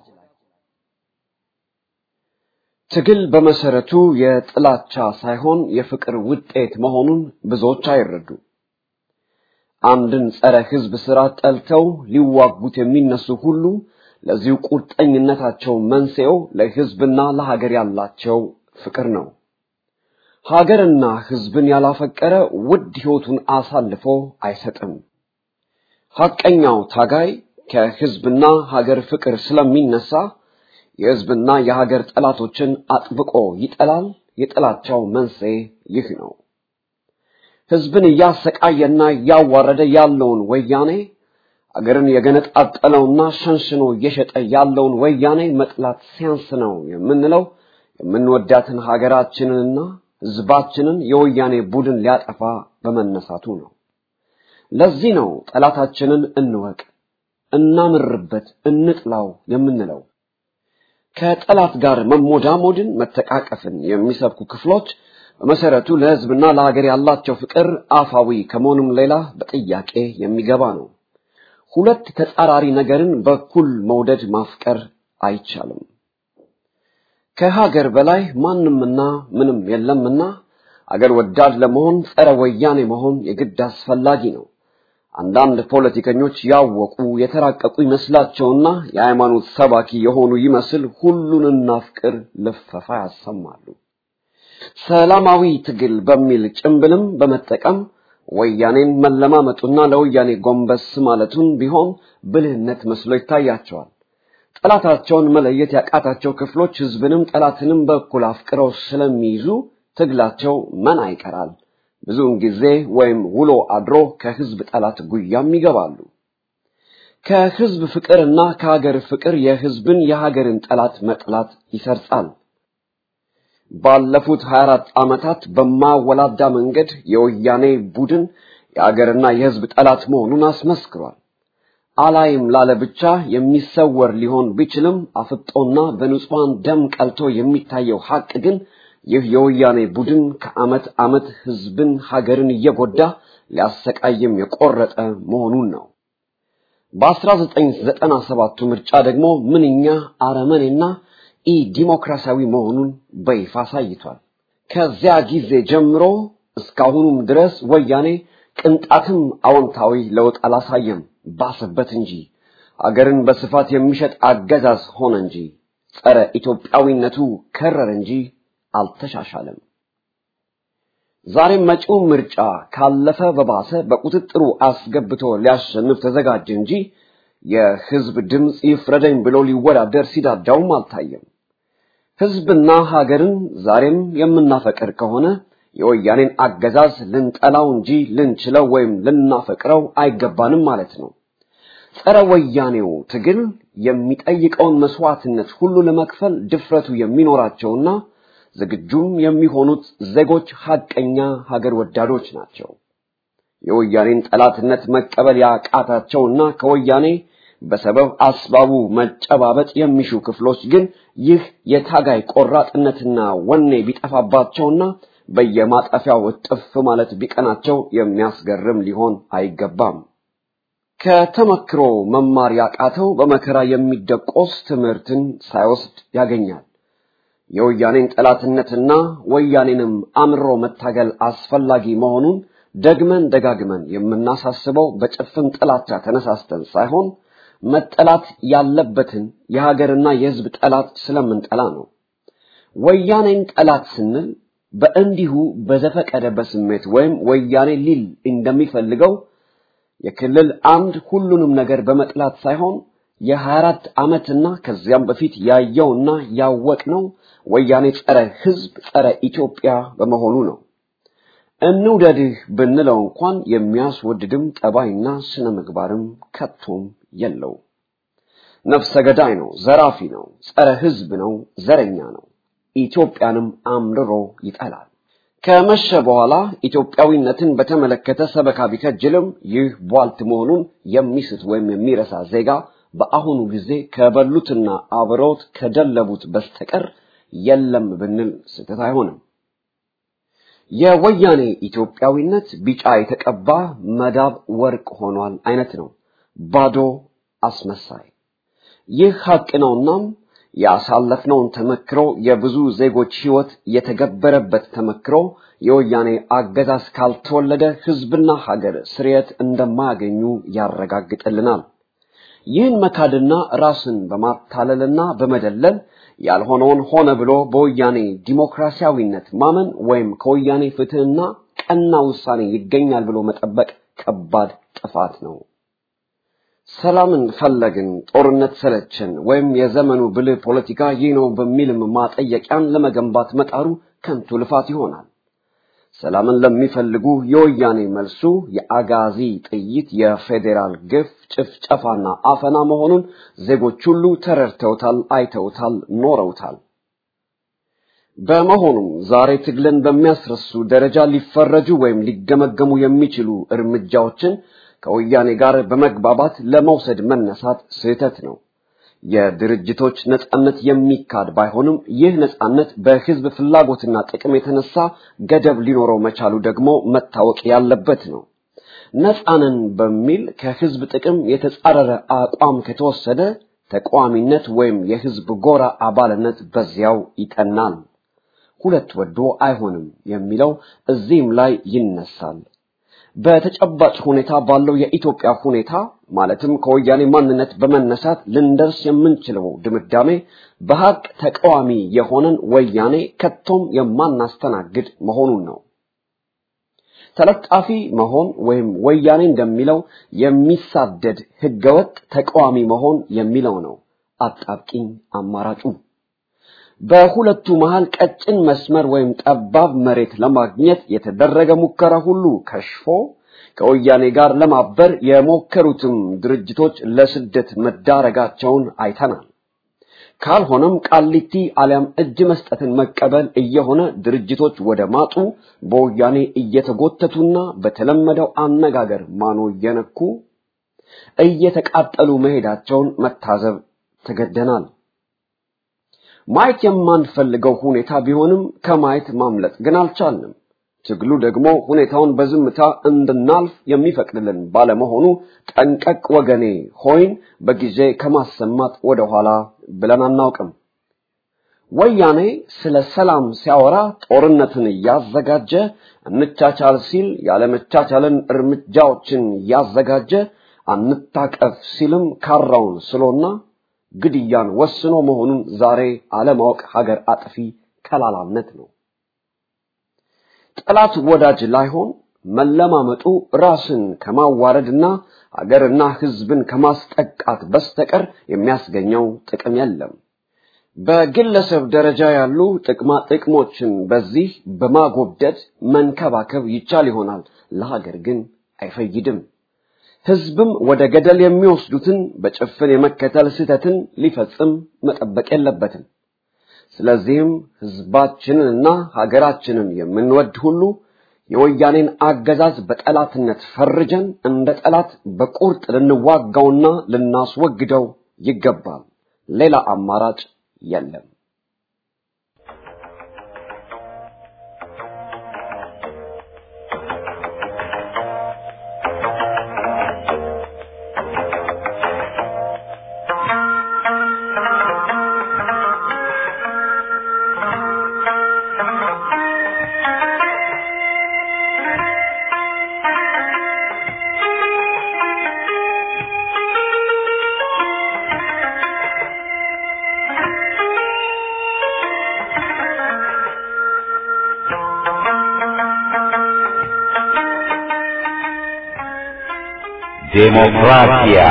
ትግል በመሰረቱ የጥላቻ ሳይሆን የፍቅር ውጤት መሆኑን ብዙዎች አይረዱ። አንድን ጸረ ሕዝብ ስራ ጠልተው ሊዋጉት የሚነሱ ሁሉ ለዚሁ ቁርጠኝነታቸው መንስኤው ለሕዝብና ለሀገር ያላቸው ፍቅር ነው። ሀገርና ሕዝብን ያላፈቀረ ውድ ሕይወቱን አሳልፎ አይሰጥም። ሐቀኛው ታጋይ ከሕዝብና ሀገር ፍቅር ስለሚነሳ የሕዝብና የሀገር ጠላቶችን አጥብቆ ይጠላል። የጥላቻው መንስኤ ይህ ነው። ሕዝብን እያሰቃየና እያዋረደ ያለውን ወያኔ አገርን የገነጣጠለውና ሸንሽኖ እየሸጠ ያለውን ወያኔ መጥላት ሲያንስ ነው የምንለው የምንወዳትን ሀገራችንንና ሕዝባችንን የወያኔ ቡድን ሊያጠፋ በመነሳቱ ነው። ለዚህ ነው ጠላታችንን እንወቅ፣ እናምርበት፣ እንጥላው የምንለው። ከጠላት ጋር መሞዳሞድን፣ መተቃቀፍን የሚሰብኩ ክፍሎች በመሰረቱ ለሕዝብና ለሀገር ያላቸው ፍቅር አፋዊ ከመሆኑም ሌላ በጥያቄ የሚገባ ነው። ሁለት ተጻራሪ ነገርን በኩል መውደድ ማፍቀር አይቻልም። ከሀገር በላይ ማንምና ምንም የለምና አገር ወዳድ ለመሆን ጸረ ወያኔ መሆን የግድ አስፈላጊ ነው። አንዳንድ ፖለቲከኞች ያወቁ የተራቀቁ ይመስላቸውና የሃይማኖት ሰባኪ የሆኑ ይመስል ሁሉን እናፍቅር ልፈፋ ያሰማሉ። ሰላማዊ ትግል በሚል ጭምብልም በመጠቀም ወያኔን መለማመጡና ለወያኔ ጎንበስ ማለቱን ቢሆን ብልህነት መስሎ ይታያቸዋል። ጠላታቸውን መለየት ያቃታቸው ክፍሎች ሕዝብንም ጠላትንም በኩል አፍቅረው ስለሚይዙ ትግላቸው መና ይቀራል። ብዙውን ጊዜ ወይም ውሎ አድሮ ከሕዝብ ጠላት ጉያም ይገባሉ። ከሕዝብ ፍቅርና ከሀገር ፍቅር የሕዝብን የሀገርን ጠላት መጥላት ይሰርጻል። ባለፉት 24 ዓመታት በማወላዳ መንገድ የወያኔ ቡድን የሀገርና የሕዝብ ጠላት መሆኑን አስመስክሯል። አላይም ላለ ብቻ የሚሰወር ሊሆን ቢችልም አፍጦና በንጹሐን ደም ቀልቶ የሚታየው ሐቅ ግን ይህ የወያኔ ቡድን ከዓመት ዓመት ሕዝብን ሀገርን እየጎዳ ሊያሰቃይም የቆረጠ መሆኑን ነው። በ1997ቱ ምርጫ ደግሞ ምንኛ አረመኔና ኢ ዲሞክራሲያዊ መሆኑን በይፋ አሳይቷል። ከዚያ ጊዜ ጀምሮ እስካሁኑም ድረስ ወያኔ ቅንጣትም አዎንታዊ ለውጥ አላሳየም፣ ባሰበት እንጂ አገርን በስፋት የሚሸጥ አገዛዝ ሆነ እንጂ ጸረ ኢትዮጵያዊነቱ ከረር እንጂ አልተሻሻለም። ዛሬም መጪው ምርጫ ካለፈ በባሰ በቁጥጥሩ አስገብቶ ሊያሸንፍ ተዘጋጀ እንጂ የሕዝብ ድምፅ ይፍረደኝ ብሎ ሊወዳደር ሲዳዳውም አልታየም። ሕዝብና ሀገርን ዛሬም የምናፈቅር ከሆነ የወያኔን አገዛዝ ልንጠላው እንጂ ልንችለው ወይም ልናፈቅረው አይገባንም ማለት ነው። ጸረ ወያኔው ትግል የሚጠይቀውን መስዋዕትነት ሁሉ ለመክፈል ድፍረቱ የሚኖራቸውና ዝግጁም የሚሆኑት ዜጎች ሐቀኛ ሀገር ወዳዶች ናቸው። የወያኔን ጠላትነት መቀበል ያቃታቸውና ከወያኔ በሰበብ አስባቡ መጨባበጥ የሚሹ ክፍሎች ግን ይህ የታጋይ ቆራጥነትና ወኔ ቢጠፋባቸውና በየማጠፊያው እጥፍ ማለት ቢቀናቸው የሚያስገርም ሊሆን አይገባም። ከተመክሮ መማር ያቃተው በመከራ የሚደቆስ ትምህርትን ሳይወስድ ያገኛል። የወያኔን ጠላትነትና ወያኔንም አምሮ መታገል አስፈላጊ መሆኑን ደግመን ደጋግመን የምናሳስበው በጭፍን ጥላቻ ተነሳስተን ሳይሆን መጠላት ያለበትን የሀገርና የሕዝብ ጠላት ስለምንጠላ ነው። ወያኔን ጠላት ስንል በእንዲሁ በዘፈቀደ በስሜት ወይም ወያኔ ሊል እንደሚፈልገው የክልል አንድ ሁሉንም ነገር በመጥላት ሳይሆን የሀያ አራት ዓመትና ከዚያም በፊት ያየውና ያወቅነው ወያኔ ጸረ ሕዝብ ጸረ ኢትዮጵያ በመሆኑ ነው። እንውደድህ ብንለው እንኳን የሚያስወድድም ጠባይና ስነ ምግባርም ከቶም የለው። ነፍሰ ገዳይ ነው፣ ዘራፊ ነው፣ ጸረ ሕዝብ ነው፣ ዘረኛ ነው። ኢትዮጵያንም አምርሮ ይጠላል። ከመሸ በኋላ ኢትዮጵያዊነትን በተመለከተ ሰበካ ቢከጅልም ይህ ቧልት መሆኑን የሚስት ወይም የሚረሳ ዜጋ በአሁኑ ጊዜ ከበሉትና አብረውት ከደለቡት በስተቀር የለም ብንል ስህተት አይሆንም። የወያኔ ኢትዮጵያዊነት ቢጫ የተቀባ መዳብ ወርቅ ሆኗል አይነት ነው። ባዶ አስመሳይ ይህ ሀቅ ነውናም ያሳለፍነውን ተመክሮ የብዙ ዜጎች ሕይወት የተገበረበት ተመክሮ የወያኔ አገዛዝ ካልተወለደ ሕዝብና ሀገር ስርየት እንደማያገኙ ያረጋግጥልናል። ይህን መካድና ራስን በማታለልና በመደለል ያልሆነውን ሆነ ብሎ በወያኔ ዲሞክራሲያዊነት ማመን ወይም ከወያኔ ፍትህና ቀና ውሳኔ ይገኛል ብሎ መጠበቅ ከባድ ጥፋት ነው። ሰላምን ፈለግን፣ ጦርነት ሰለችን፣ ወይም የዘመኑ ብልህ ፖለቲካ ይህ ነው በሚልም ማጠየቂያን ለመገንባት መጣሩ ከንቱ ልፋት ይሆናል። ሰላምን ለሚፈልጉ የወያኔ መልሱ የአጋዚ ጥይት፣ የፌዴራል ግፍ፣ ጭፍጨፋና አፈና መሆኑን ዜጎች ሁሉ ተረድተውታል፣ አይተውታል፣ ኖረውታል። በመሆኑም ዛሬ ትግልን በሚያስረሱ ደረጃ ሊፈረጁ ወይም ሊገመገሙ የሚችሉ እርምጃዎችን ከወያኔ ጋር በመግባባት ለመውሰድ መነሳት ስህተት ነው። የድርጅቶች ነጻነት የሚካድ ባይሆንም ይህ ነጻነት በህዝብ ፍላጎትና ጥቅም የተነሳ ገደብ ሊኖረው መቻሉ ደግሞ መታወቅ ያለበት ነው። ነጻንን በሚል ከህዝብ ጥቅም የተጻረረ አቋም ከተወሰደ ተቃዋሚነት ወይም የህዝብ ጎራ አባልነት በዚያው ይጠናል። ሁለት ወዶ አይሆንም የሚለው እዚህም ላይ ይነሳል። በተጨባጭ ሁኔታ ባለው የኢትዮጵያ ሁኔታ ማለትም ከወያኔ ማንነት በመነሳት ልንደርስ የምንችለው ድምዳሜ በሀቅ ተቃዋሚ የሆነን ወያኔ ከቶም የማናስተናግድ መሆኑን ነው። ተለጣፊ መሆን ወይም ወያኔ እንደሚለው የሚሳደድ ህገወጥ ተቃዋሚ መሆን የሚለው ነው አጣብቂኝ አማራጩ። በሁለቱ መሃል ቀጭን መስመር ወይም ጠባብ መሬት ለማግኘት የተደረገ ሙከራ ሁሉ ከሽፎ ከወያኔ ጋር ለማበር የሞከሩትም ድርጅቶች ለስደት መዳረጋቸውን አይተናል። ካልሆነም ቃሊቲ አሊያም እጅ መስጠትን መቀበል እየሆነ ድርጅቶች ወደ ማጡ በወያኔ እየተጎተቱና በተለመደው አነጋገር ማኖ እየነኩ እየተቃጠሉ መሄዳቸውን መታዘብ ተገደናል። ማየት የማንፈልገው ሁኔታ ቢሆንም ከማየት ማምለጥ ግን አልቻልንም። ትግሉ ደግሞ ሁኔታውን በዝምታ እንድናልፍ የሚፈቅድልን ባለመሆኑ ጠንቀቅ ወገኔ ሆይን በጊዜ ከማሰማት ወደኋላ ብለን አናውቅም። ወያኔ ስለ ሰላም ሲያወራ ጦርነትን እያዘጋጀ እንቻቻል ሲል ያለመቻቻልን እርምጃዎችን እያዘጋጀ አንታቀፍ ሲልም ካራውን ስሎና ግድያን ወስኖ መሆኑን ዛሬ አለማወቅ ሀገር አጥፊ ከላላነት ነው። ጠላት ወዳጅ ላይሆን መለማመጡ ራስን ከማዋረድና ሀገርና ሕዝብን ከማስጠቃት በስተቀር የሚያስገኘው ጥቅም የለም። በግለሰብ ደረጃ ያሉ ጥቅማ ጥቅሞችን በዚህ በማጎብደድ መንከባከብ ይቻል ይሆናል፣ ለሀገር ግን አይፈይድም። ሕዝብም ወደ ገደል የሚወስዱትን በጭፍን የመከተል ስህተትን ሊፈጽም መጠበቅ የለበትም። ስለዚህም ሕዝባችንንና ሀገራችንን የምንወድ ሁሉ የወያኔን አገዛዝ በጠላትነት ፈርጀን እንደ ጠላት በቁርጥ ልንዋጋውና ልናስወግደው ይገባል። ሌላ አማራጭ የለም። ዴሞክራሲያ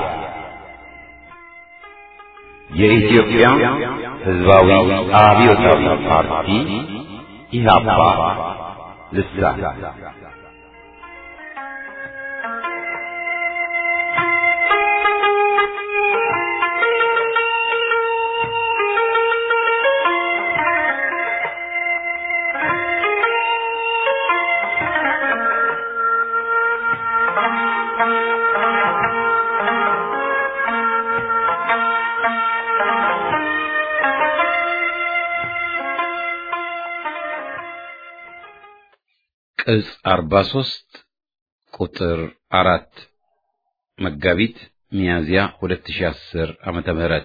የኢትዮጵያ ሕዝባዊ አብዮታዊ ፓርቲ ኢህአፓ ልሳን ቅጽ 43 ቁጥር አራት መጋቢት ሚያዝያ 2010 ዓመተ ምህረት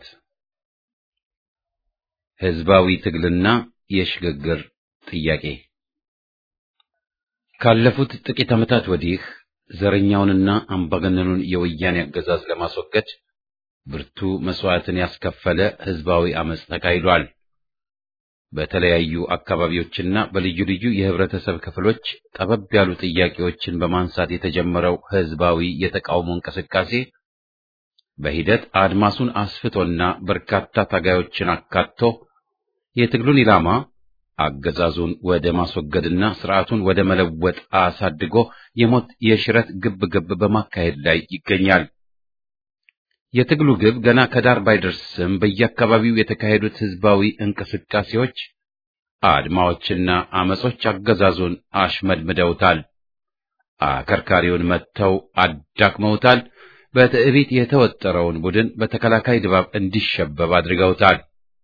ህዝባዊ ትግልና የሽግግር ጥያቄ ካለፉት ጥቂት ዓመታት ወዲህ ዘረኛውንና አምባገነኑን የወያኔ አገዛዝ ለማስወገድ ብርቱ መስዋዕትን ያስከፈለ ህዝባዊ አመጽ ተካሂዷል። በተለያዩ አካባቢዎችና በልዩ ልዩ የህብረተሰብ ክፍሎች ጠበብ ያሉ ጥያቄዎችን በማንሳት የተጀመረው ህዝባዊ የተቃውሞ እንቅስቃሴ በሂደት አድማሱን አስፍቶና በርካታ ታጋዮችን አካቶ የትግሉን ኢላማ አገዛዙን ወደ ማስወገድና ስርዓቱን ወደ መለወጥ አሳድጎ የሞት የሽረት ግብ ግብ በማካሄድ ላይ ይገኛል። የትግሉ ግብ ገና ከዳር ባይደርስም በየአካባቢው የተካሄዱት ህዝባዊ እንቅስቃሴዎች፣ አድማዎችና አመጾች አገዛዙን አሽመድምደውታል። አከርካሪውን መጥተው አዳክመውታል። በትዕቢት የተወጠረውን ቡድን በተከላካይ ድባብ እንዲሸበብ አድርገውታል።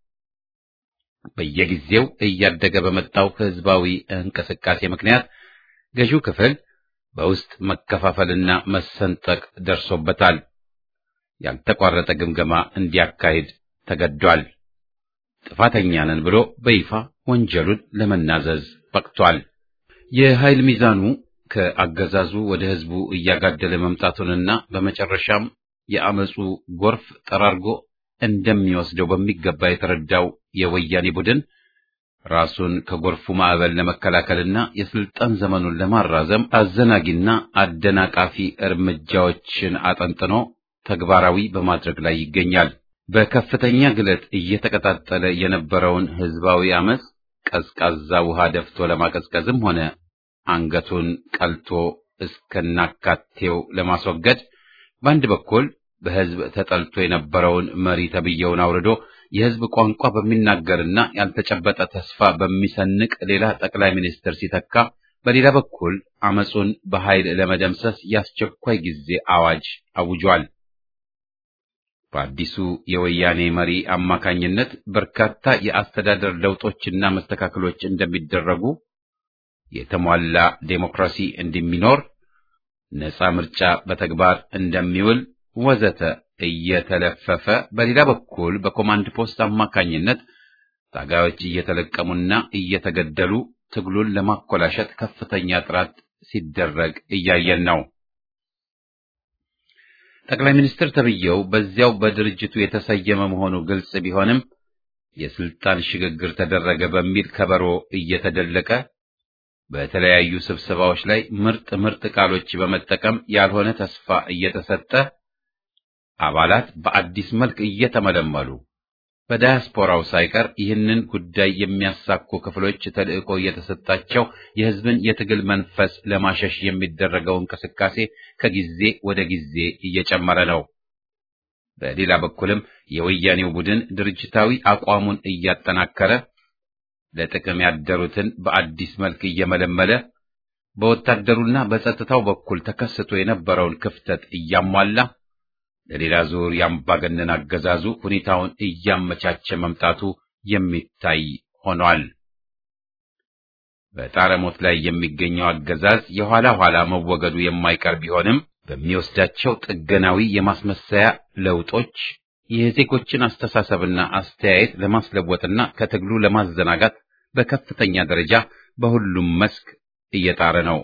በየጊዜው እያደገ በመጣው ህዝባዊ እንቅስቃሴ ምክንያት ገዢው ክፍል በውስጥ መከፋፈልና መሰንጠቅ ደርሶበታል። ያልተቋረጠ ግምገማ እንዲያካሂድ ተገዷል። ጥፋተኛ ነን ብሎ በይፋ ወንጀሉን ለመናዘዝ በቅቷል። የኃይል ሚዛኑ ከአገዛዙ ወደ ህዝቡ እያጋደለ መምጣቱንና በመጨረሻም የአመፁ ጎርፍ ጠራርጎ እንደሚወስደው በሚገባ የተረዳው የወያኔ ቡድን ራሱን ከጎርፉ ማዕበል ለመከላከልና የስልጣን ዘመኑን ለማራዘም አዘናጊና አደናቃፊ እርምጃዎችን አጠንጥኖ ተግባራዊ በማድረግ ላይ ይገኛል። በከፍተኛ ግለት እየተቀጣጠለ የነበረውን ህዝባዊ አመፅ ቀዝቃዛ ውሃ ደፍቶ ለማቀዝቀዝም ሆነ አንገቱን ቀልቶ እስከናካቴው ለማስወገድ በአንድ በኩል በህዝብ ተጠልቶ የነበረውን መሪ ተብየውን አውርዶ የህዝብ ቋንቋ በሚናገርና ያልተጨበጠ ተስፋ በሚሰንቅ ሌላ ጠቅላይ ሚኒስትር ሲተካ፣ በሌላ በኩል አመፁን በኃይል ለመደምሰስ የአስቸኳይ ጊዜ አዋጅ አውጇል። በአዲሱ የወያኔ መሪ አማካኝነት በርካታ የአስተዳደር ለውጦችና መስተካከሎች እንደሚደረጉ፣ የተሟላ ዴሞክራሲ እንደሚኖር፣ ነፃ ምርጫ በተግባር እንደሚውል ወዘተ እየተለፈፈ በሌላ በኩል በኮማንድ ፖስት አማካኝነት ታጋዮች እየተለቀሙና እየተገደሉ ትግሉን ለማኮላሸት ከፍተኛ ጥረት ሲደረግ እያየን ነው። ጠቅላይ ሚኒስትር ተብዬው በዚያው በድርጅቱ የተሰየመ መሆኑ ግልጽ ቢሆንም የስልጣን ሽግግር ተደረገ በሚል ከበሮ እየተደለቀ በተለያዩ ስብሰባዎች ላይ ምርጥ ምርጥ ቃሎች በመጠቀም ያልሆነ ተስፋ እየተሰጠ አባላት በአዲስ መልክ እየተመለመሉ በዳያስፖራው ሳይቀር ይህንን ጉዳይ የሚያሳኩ ክፍሎች ተልዕኮ እየተሰጣቸው የሕዝብን የትግል መንፈስ ለማሸሽ የሚደረገው እንቅስቃሴ ከጊዜ ወደ ጊዜ እየጨመረ ነው። በሌላ በኩልም የወያኔው ቡድን ድርጅታዊ አቋሙን እያጠናከረ ለጥቅም ያደሩትን በአዲስ መልክ እየመለመለ በወታደሩና በጸጥታው በኩል ተከስቶ የነበረውን ክፍተት እያሟላ ለሌላ ዙር የአምባገነን አገዛዙ ሁኔታውን እያመቻቸ መምጣቱ የሚታይ ሆኗል። በጣረሞት ላይ የሚገኘው አገዛዝ የኋላ ኋላ መወገዱ የማይቀር ቢሆንም በሚወስዳቸው ጥገናዊ የማስመሰያ ለውጦች የዜጎችን አስተሳሰብና አስተያየት ለማስለወጥና ከትግሉ ለማዘናጋት በከፍተኛ ደረጃ በሁሉም መስክ እየጣረ ነው።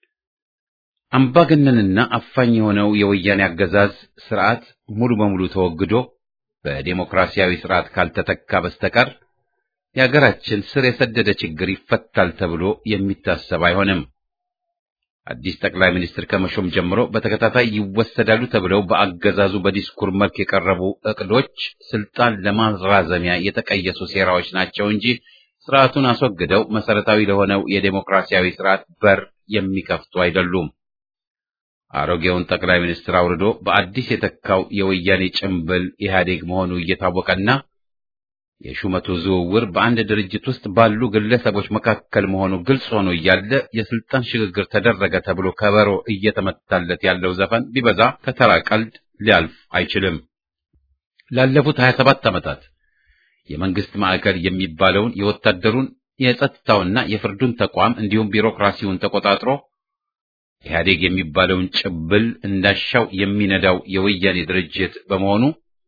አምባገነንና አፋኝ የሆነው የወያኔ አገዛዝ ስርዓት ሙሉ በሙሉ ተወግዶ በዴሞክራሲያዊ ስርዓት ካልተተካ በስተቀር የሀገራችን ስር የሰደደ ችግር ይፈታል ተብሎ የሚታሰብ አይሆንም። አዲስ ጠቅላይ ሚኒስትር ከመሾም ጀምሮ በተከታታይ ይወሰዳሉ ተብለው በአገዛዙ በዲስኩር መልክ የቀረቡ እቅዶች ስልጣን ለማራዘሚያ የተቀየሱ ሴራዎች ናቸው እንጂ ስርዓቱን አስወግደው መሰረታዊ ለሆነው የዴሞክራሲያዊ ስርዓት በር የሚከፍቱ አይደሉም። አሮጌውን ጠቅላይ ሚኒስትር አውርዶ በአዲስ የተካው የወያኔ ጭምብል ኢህአዴግ መሆኑ እየታወቀና የሹመቱ ዝውውር በአንድ ድርጅት ውስጥ ባሉ ግለሰቦች መካከል መሆኑ ግልጽ ሆኖ እያለ የስልጣን ሽግግር ተደረገ ተብሎ ከበሮ እየተመታለት ያለው ዘፈን ቢበዛ ከተራ ቀልድ ሊያልፍ አይችልም። ላለፉት 27 ዓመታት የመንግስት ማዕከል የሚባለውን የወታደሩን የጸጥታውና የፍርዱን ተቋም እንዲሁም ቢሮክራሲውን ተቆጣጥሮ ኢህአዴግ የሚባለውን ጭብል እንዳሻው የሚነዳው የወያኔ ድርጅት በመሆኑ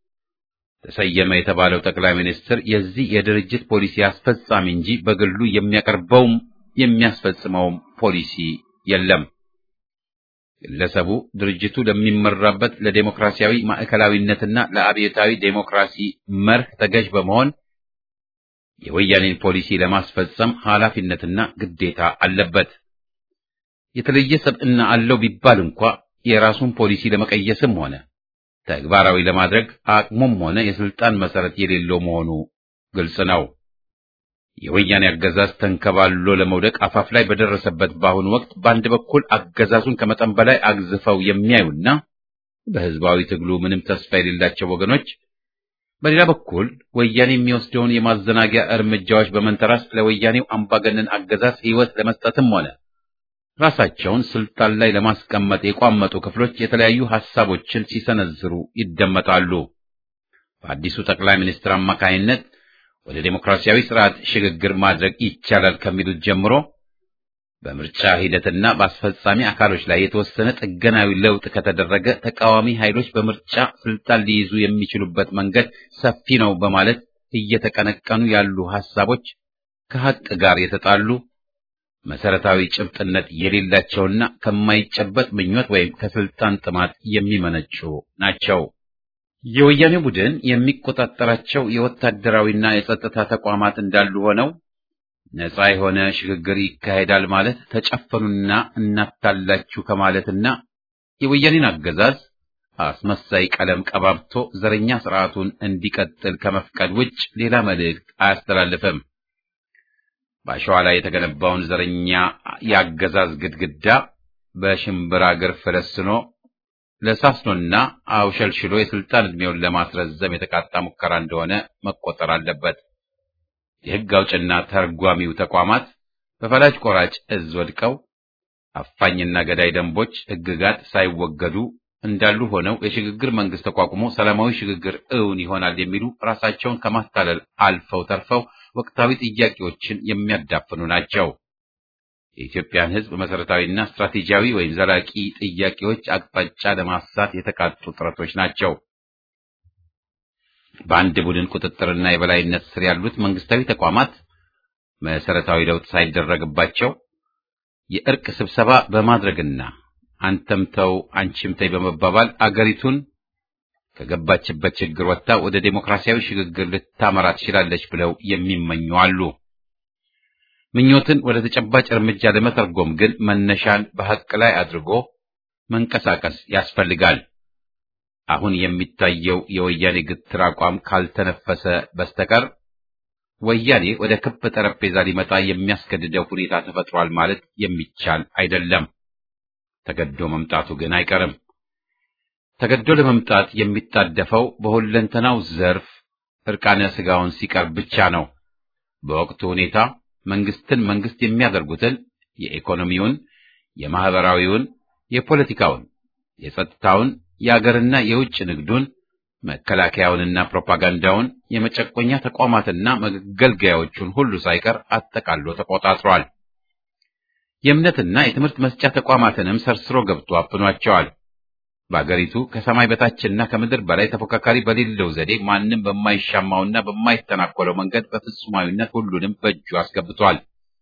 ተሰየመ የተባለው ጠቅላይ ሚኒስትር የዚህ የድርጅት ፖሊሲ አስፈጻሚ እንጂ በግሉ የሚያቀርበውም የሚያስፈጽመውም ፖሊሲ የለም። ግለሰቡ ድርጅቱ ለሚመራበት ለዴሞክራሲያዊ ማዕከላዊነትና ለአብዮታዊ ዴሞክራሲ መርህ ተገዥ በመሆን የወያኔን ፖሊሲ ለማስፈጸም ኃላፊነትና ግዴታ አለበት። የተለየ ሰብዕና አለው ቢባል እንኳ የራሱን ፖሊሲ ለመቀየስም ሆነ ተግባራዊ ለማድረግ አቅሙም ሆነ የስልጣን መሰረት የሌለው መሆኑ ግልጽ ነው። የወያኔ አገዛዝ ተንከባሎ ለመውደቅ አፋፍ ላይ በደረሰበት በአሁኑ ወቅት በአንድ በኩል አገዛዙን ከመጠን በላይ አግዝፈው የሚያዩና በህዝባዊ ትግሉ ምንም ተስፋ የሌላቸው ወገኖች፣ በሌላ በኩል ወያኔ የሚወስደውን የማዘናጊያ እርምጃዎች በመንተራስ ለወያኔው አምባገነን አገዛዝ ሕይወት ለመስጠትም ሆነ ራሳቸውን ስልጣን ላይ ለማስቀመጥ የቋመጡ ክፍሎች የተለያዩ ሐሳቦችን ሲሰነዝሩ ይደመጣሉ። በአዲሱ ጠቅላይ ሚኒስትር አማካይነት ወደ ዴሞክራሲያዊ ስርዓት ሽግግር ማድረግ ይቻላል ከሚሉት ጀምሮ በምርጫ ሂደትና በአስፈጻሚ አካሎች ላይ የተወሰነ ጥገናዊ ለውጥ ከተደረገ ተቃዋሚ ኃይሎች በምርጫ ስልጣን ሊይዙ የሚችሉበት መንገድ ሰፊ ነው በማለት እየተቀነቀኑ ያሉ ሐሳቦች ከሐቅ ጋር የተጣሉ መሰረታዊ ጭብጥነት የሌላቸውና ከማይጨበጥ ምኞት ወይም ከስልጣን ጥማት የሚመነጩ ናቸው። የወያኔ ቡድን የሚቆጣጠራቸው የወታደራዊና የጸጥታ ተቋማት እንዳሉ ሆነው ነፃ የሆነ ሽግግር ይካሄዳል ማለት ተጨፈኑና እናታላችሁ ከማለትና የወያኔን አገዛዝ አስመሳይ ቀለም ቀባብቶ ዘረኛ ስርዓቱን እንዲቀጥል ከመፍቀድ ውጭ ሌላ መልእክት አያስተላልፍም። በአሸዋ ላይ የተገነባውን ዘረኛ የአገዛዝ ግድግዳ በሽምብራ እግር ፈለስኖ ለሳስኖና አውሸልሽሎ የስልጣን ዕድሜውን ለማስረዘም የተቃጣ ሙከራ እንደሆነ መቆጠር አለበት። የሕግ አውጭና ተርጓሚው ተቋማት በፈላጭ ቆራጭ እዝ ወድቀው አፋኝና ገዳይ ደንቦች፣ ሕግጋት ሳይወገዱ እንዳሉ ሆነው የሽግግር መንግስት ተቋቁሞ ሰላማዊ ሽግግር እውን ይሆናል የሚሉ ራሳቸውን ከማታለል አልፈው ተርፈው ወቅታዊ ጥያቄዎችን የሚያዳፍኑ ናቸው። የኢትዮጵያን ሕዝብ መሰረታዊና ስትራቴጂያዊ ወይም ዘላቂ ጥያቄዎች አቅጣጫ ለማሳት የተቃጡ ጥረቶች ናቸው። በአንድ ቡድን ቁጥጥርና የበላይነት ስር ያሉት መንግስታዊ ተቋማት መሰረታዊ ለውጥ ሳይደረግባቸው የእርቅ ስብሰባ በማድረግና አንተም ተው አንቺም ተይ በመባባል አገሪቱን ከገባችበት ችግር ወጥታ ወደ ዴሞክራሲያዊ ሽግግር ልታመራ ትችላለች ብለው የሚመኙ አሉ። ምኞትን ወደ ተጨባጭ እርምጃ ለመተርጎም ግን መነሻን በሐቅ ላይ አድርጎ መንቀሳቀስ ያስፈልጋል። አሁን የሚታየው የወያኔ ግትር አቋም ካልተነፈሰ በስተቀር ወያኔ ወደ ክብ ጠረጴዛ ሊመጣ የሚያስገድደው ሁኔታ ተፈጥሯል ማለት የሚቻል አይደለም። ተገዶ መምጣቱ ግን አይቀርም። ተገዶ ለመምጣት የሚጣደፈው በሁለንተናው ዘርፍ እርቃነ ስጋውን ሲቀርብ ብቻ ነው። በወቅቱ ሁኔታ መንግስትን መንግስት የሚያደርጉትን የኢኮኖሚውን፣ የማህበራዊውን፣ የፖለቲካውን፣ የጸጥታውን፣ የአገርና የውጭ ንግዱን፣ መከላከያውንና ፕሮፓጋንዳውን፣ የመጨቆኛ ተቋማትና መገልገያዎቹን ሁሉ ሳይቀር አጠቃሎ ተቆጣጥሯል። የእምነትና የትምህርት መስጫ ተቋማትንም ሰርስሮ ገብቶ አፍኗቸዋል። በአገሪቱ ከሰማይ በታችና ከምድር በላይ ተፎካካሪ በሌለው ዘዴ ማንም በማይሻማውና በማይተናኮለው መንገድ በፍጹማዊነት ሁሉንም በእጁ አስገብቷል።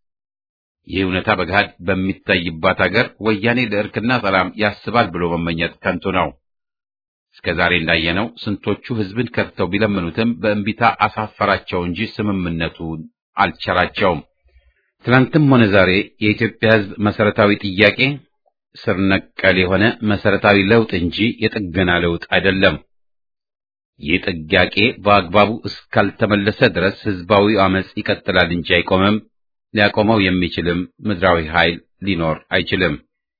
ይህ እውነታ በገሃድ በሚታይባት አገር ወያኔ ለእርክና ሰላም ያስባል ብሎ መመኘት ከንቱ ነው። እስከ ዛሬ እንዳየነው ስንቶቹ ሕዝብን ከድተው ቢለምኑትም በእንቢታ አሳፈራቸው እንጂ ስምምነቱን አልቸራቸውም። ትናንትም ሆነ ዛሬ የኢትዮጵያ ሕዝብ መሰረታዊ ጥያቄ ስር ነቀል የሆነ መሰረታዊ ለውጥ እንጂ የጥገና ለውጥ አይደለም። ይህ ጥያቄ በአግባቡ እስካልተመለሰ ድረስ ህዝባዊ አመጽ ይቀጥላል እንጂ አይቆምም። ሊያቆመው የሚችልም ምድራዊ ኃይል ሊኖር አይችልም።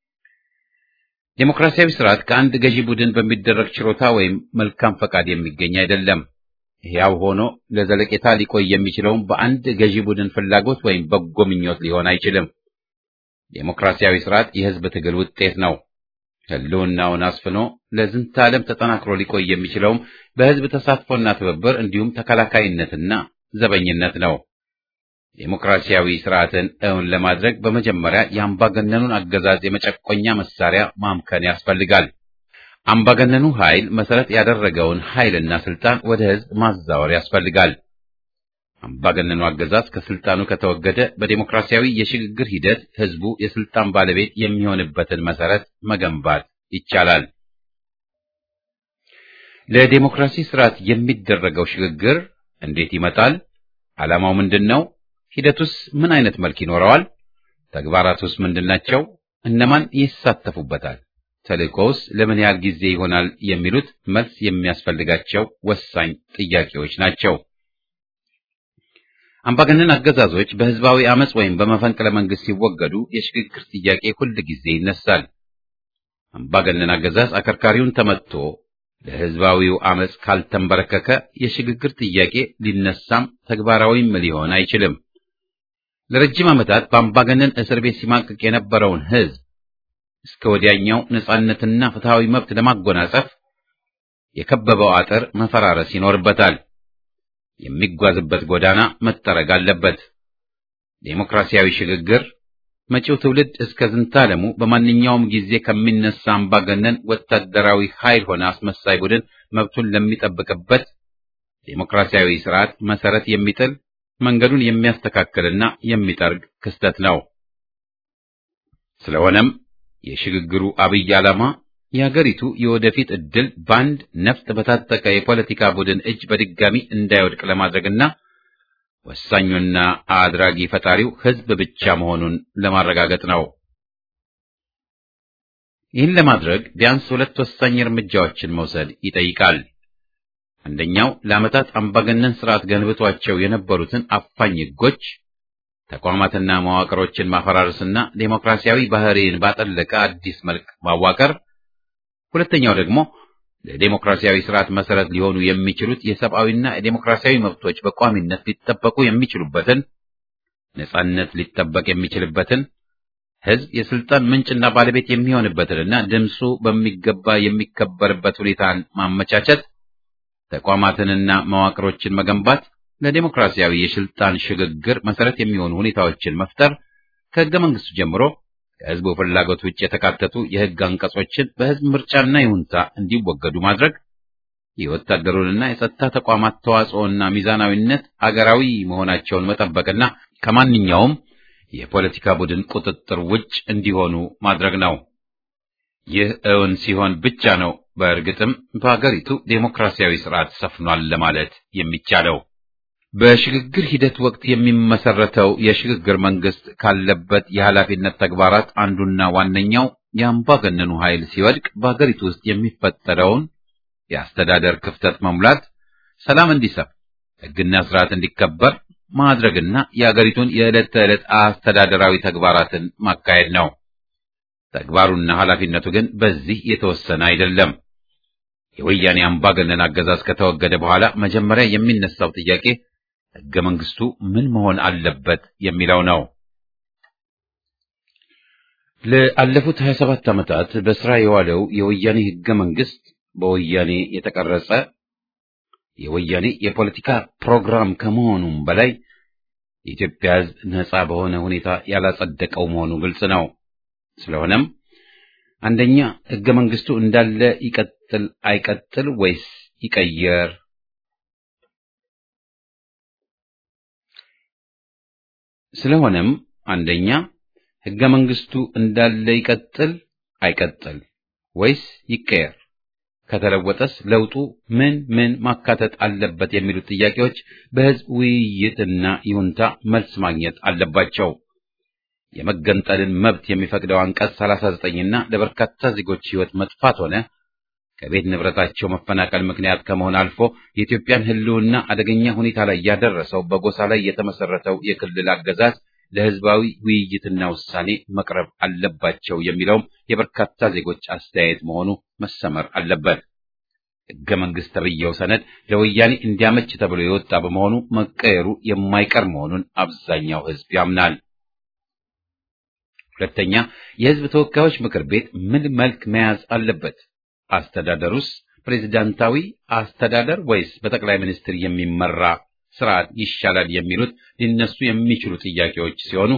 ዴሞክራሲያዊ ስርዓት ከአንድ ገዢ ቡድን በሚደረግ ችሮታ ወይም መልካም ፈቃድ የሚገኝ አይደለም። ሕያው ሆኖ ለዘለቄታ ሊቆይ የሚችለውም በአንድ ገዢ ቡድን ፍላጎት ወይም በጎ ምኞት ሊሆን አይችልም። ዴሞክራሲያዊ ስርዓት የህዝብ ትግል ውጤት ነው። ህልውናውን አስፍኖ ለዝንተ ዓለም ተጠናክሮ ሊቆይ የሚችለውም በህዝብ ተሳትፎና ትብብር እንዲሁም ተከላካይነትና ዘበኝነት ነው። ዴሞክራሲያዊ ስርዓትን እውን ለማድረግ በመጀመሪያ የአምባገነኑን አገዛዝ የመጨቆኛ መሳሪያ ማምከን ያስፈልጋል። አምባገነኑ ኃይል መሰረት ያደረገውን ኃይልና ስልጣን ወደ ህዝብ ማዛወር ያስፈልጋል። አምባገነኑ አገዛዝ ከስልጣኑ ከተወገደ በዴሞክራሲያዊ የሽግግር ሂደት ህዝቡ የስልጣን ባለቤት የሚሆንበትን መሰረት መገንባት ይቻላል። ለዴሞክራሲ ስርዓት የሚደረገው ሽግግር እንዴት ይመጣል? ዓላማው ምንድን ነው? ሂደቱስ ምን አይነት መልክ ይኖረዋል? ተግባራቱስ ምንድናቸው? እነማን ይሳተፉበታል? ተልእኮውስ ለምን ያህል ጊዜ ይሆናል? የሚሉት መልስ የሚያስፈልጋቸው ወሳኝ ጥያቄዎች ናቸው። አምባገነን አገዛዞች በህዝባዊ አመጽ ወይም በመፈንቅለ መንግስት ሲወገዱ የሽግግር ጥያቄ ሁል ጊዜ ይነሳል። አምባገነን አገዛዝ አከርካሪውን ተመትቶ ለህዝባዊው አመጽ ካልተንበረከከ የሽግግር ጥያቄ ሊነሳም ተግባራዊም ሊሆን አይችልም። ለረጅም ዓመታት በአምባገነን እስር ቤት ሲማቅቅ የነበረውን ህዝብ እስከ ወዲያኛው ነጻነትና ፍትሃዊ መብት ለማጎናጸፍ የከበበው አጥር መፈራረስ ይኖርበታል። የሚጓዝበት ጎዳና መጠረግ አለበት። ዴሞክራሲያዊ ሽግግር መጪው ትውልድ እስከ ዝንታለሙ በማንኛውም ጊዜ ከሚነሳ አምባገነን ወታደራዊ ኃይል ሆነ አስመሳይ ቡድን መብቱን ለሚጠብቅበት ዴሞክራሲያዊ ስርዓት መሰረት የሚጥል መንገዱን የሚያስተካክልና የሚጠርግ ክስተት ነው። ስለሆነም የሽግግሩ አብይ ዓላማ የሀገሪቱ የወደፊት ዕድል በአንድ ነፍጥ በታጠቀ የፖለቲካ ቡድን እጅ በድጋሚ እንዳይወድቅ ለማድረግና ወሳኙና አድራጊ ፈጣሪው ህዝብ ብቻ መሆኑን ለማረጋገጥ ነው። ይህን ለማድረግ ቢያንስ ሁለት ወሳኝ እርምጃዎችን መውሰድ ይጠይቃል። አንደኛው ለዓመታት አምባገነን ስርዓት ገንብቷቸው የነበሩትን አፋኝ ህጎች፣ ተቋማትና መዋቅሮችን ማፈራረስና ዴሞክራሲያዊ ባህሪን ባጠለቀ አዲስ መልክ ማዋቀር። ሁለተኛው ደግሞ ለዴሞክራሲያዊ ስርዓት መሰረት ሊሆኑ የሚችሉት የሰብአዊና የዴሞክራሲያዊ መብቶች በቋሚነት ሊጠበቁ የሚችሉበትን፣ ነጻነት ሊጠበቅ የሚችልበትን፣ ህዝብ የስልጣን ምንጭና ባለቤት የሚሆንበትንና ድምፁ በሚገባ የሚከበርበት ሁኔታን ማመቻቸት፣ ተቋማትንና መዋቅሮችን መገንባት፣ ለዴሞክራሲያዊ የስልጣን ሽግግር መሰረት የሚሆኑ ሁኔታዎችን መፍጠር፣ ከህገ መንግስቱ ጀምሮ ከህዝቡ ፍላጎት ውጭ የተካተቱ የህግ አንቀጾችን በህዝብ ምርጫና ይሁንታ እንዲወገዱ ማድረግ፣ የወታደሩንና የጸጥታ ተቋማት ተዋጽኦና ሚዛናዊነት አገራዊ መሆናቸውን መጠበቅና ከማንኛውም የፖለቲካ ቡድን ቁጥጥር ውጭ እንዲሆኑ ማድረግ ነው። ይህ እውን ሲሆን ብቻ ነው በእርግጥም በአገሪቱ ዴሞክራሲያዊ ስርዓት ሰፍኗል ለማለት የሚቻለው። በሽግግር ሂደት ወቅት የሚመሰረተው የሽግግር መንግስት ካለበት የኃላፊነት ተግባራት አንዱና ዋነኛው የአምባገነኑ ኃይል ሲወድቅ በአገሪቱ ውስጥ የሚፈጠረውን የአስተዳደር ክፍተት መሙላት፣ ሰላም እንዲሰፍ፣ ህግና ስርዓት እንዲከበር ማድረግና የአገሪቱን የዕለት ተዕለት አስተዳደራዊ ተግባራትን ማካሄድ ነው። ተግባሩና ኃላፊነቱ ግን በዚህ የተወሰነ አይደለም። የወያኔ አምባገነን አገዛዝ ከተወገደ በኋላ መጀመሪያ የሚነሳው ጥያቄ ህገ መንግስቱ ምን መሆን አለበት የሚለው ነው። ለአለፉት 27 ዓመታት በስራ የዋለው የወያኔ ህገ መንግስት በወያኔ የተቀረጸ የወያኔ የፖለቲካ ፕሮግራም ከመሆኑም በላይ የኢትዮጵያ ህዝብ ነጻ በሆነ ሁኔታ ያላጸደቀው መሆኑ ግልጽ ነው። ስለሆነም አንደኛ ህገ መንግስቱ እንዳለ ይቀጥል አይቀጥል ወይስ ይቀየር? ስለሆነም አንደኛ ህገ መንግስቱ እንዳለ ይቀጥል አይቀጥል ወይስ ይቀየር? ከተለወጠስ ለውጡ ምን ምን ማካተት አለበት የሚሉት ጥያቄዎች በህዝብ ውይይትና ይሁንታ መልስ ማግኘት አለባቸው። የመገንጠልን መብት የሚፈቅደው አንቀጽ 39ና ለበርካታ ዜጎች ህይወት መጥፋት ሆነ ከቤት ንብረታቸው መፈናቀል ምክንያት ከመሆን አልፎ የኢትዮጵያን ህልውና አደገኛ ሁኔታ ላይ ያደረሰው በጎሳ ላይ የተመሰረተው የክልል አገዛዝ ለህዝባዊ ውይይትና ውሳኔ መቅረብ አለባቸው የሚለውም የበርካታ ዜጎች አስተያየት መሆኑ መሰመር አለበት። ህገ መንግስት ተብዬው ሰነድ ለወያኔ እንዲያመች ተብሎ የወጣ በመሆኑ መቀየሩ የማይቀር መሆኑን አብዛኛው ህዝብ ያምናል። ሁለተኛ፣ የህዝብ ተወካዮች ምክር ቤት ምን መልክ መያዝ አለበት? አስተዳደሩስ ፕሬዝዳንታዊ አስተዳደር ወይስ በጠቅላይ ሚኒስትር የሚመራ ስርዓት ይሻላል የሚሉት ሊነሱ የሚችሉ ጥያቄዎች ሲሆኑ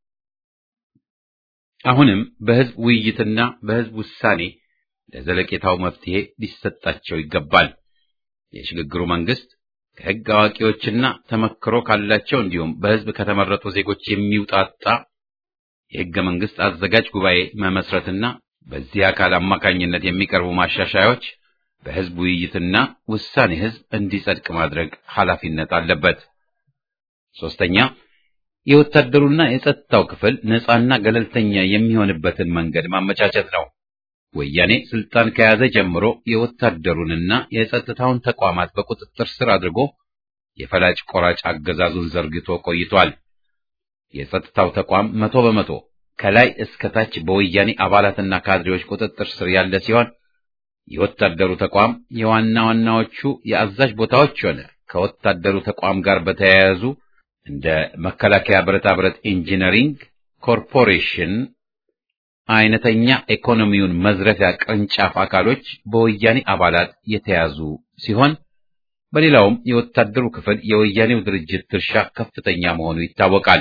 አሁንም በህዝብ ውይይትና በህዝብ ውሳኔ ለዘለቄታው መፍትሄ ሊሰጣቸው ይገባል። የሽግግሩ መንግስት ከህግ አዋቂዎችና ተመክሮ ካላቸው እንዲሁም በህዝብ ከተመረጡ ዜጎች የሚውጣጣ የህገ መንግስት አዘጋጅ ጉባኤ መመስረትና በዚህ አካል አማካኝነት የሚቀርቡ ማሻሻያዎች በህዝብ ውይይትና ውሳኔ ህዝብ እንዲጸድቅ ማድረግ ኃላፊነት አለበት። ሶስተኛ የወታደሩና የጸጥታው ክፍል ነፃና ገለልተኛ የሚሆንበትን መንገድ ማመቻቸት ነው። ወያኔ ስልጣን ከያዘ ጀምሮ የወታደሩንና የጸጥታውን ተቋማት በቁጥጥር ስር አድርጎ የፈላጭ ቆራጭ አገዛዙን ዘርግቶ ቆይቷል። የጸጥታው ተቋም መቶ በመቶ ከላይ እስከ ታች በወያኔ አባላትና ካድሬዎች ቁጥጥር ስር ያለ ሲሆን የወታደሩ ተቋም የዋና ዋናዎቹ የአዛዥ ቦታዎች ሆነ ከወታደሩ ተቋም ጋር በተያያዙ እንደ መከላከያ ብረታ ብረት ኢንጂነሪንግ ኮርፖሬሽን አይነተኛ ኢኮኖሚውን መዝረፊያ ቅርንጫፍ አካሎች በወያኔ አባላት የተያዙ ሲሆን በሌላውም የወታደሩ ክፍል የወያኔው ድርጅት ድርሻ ከፍተኛ መሆኑ ይታወቃል።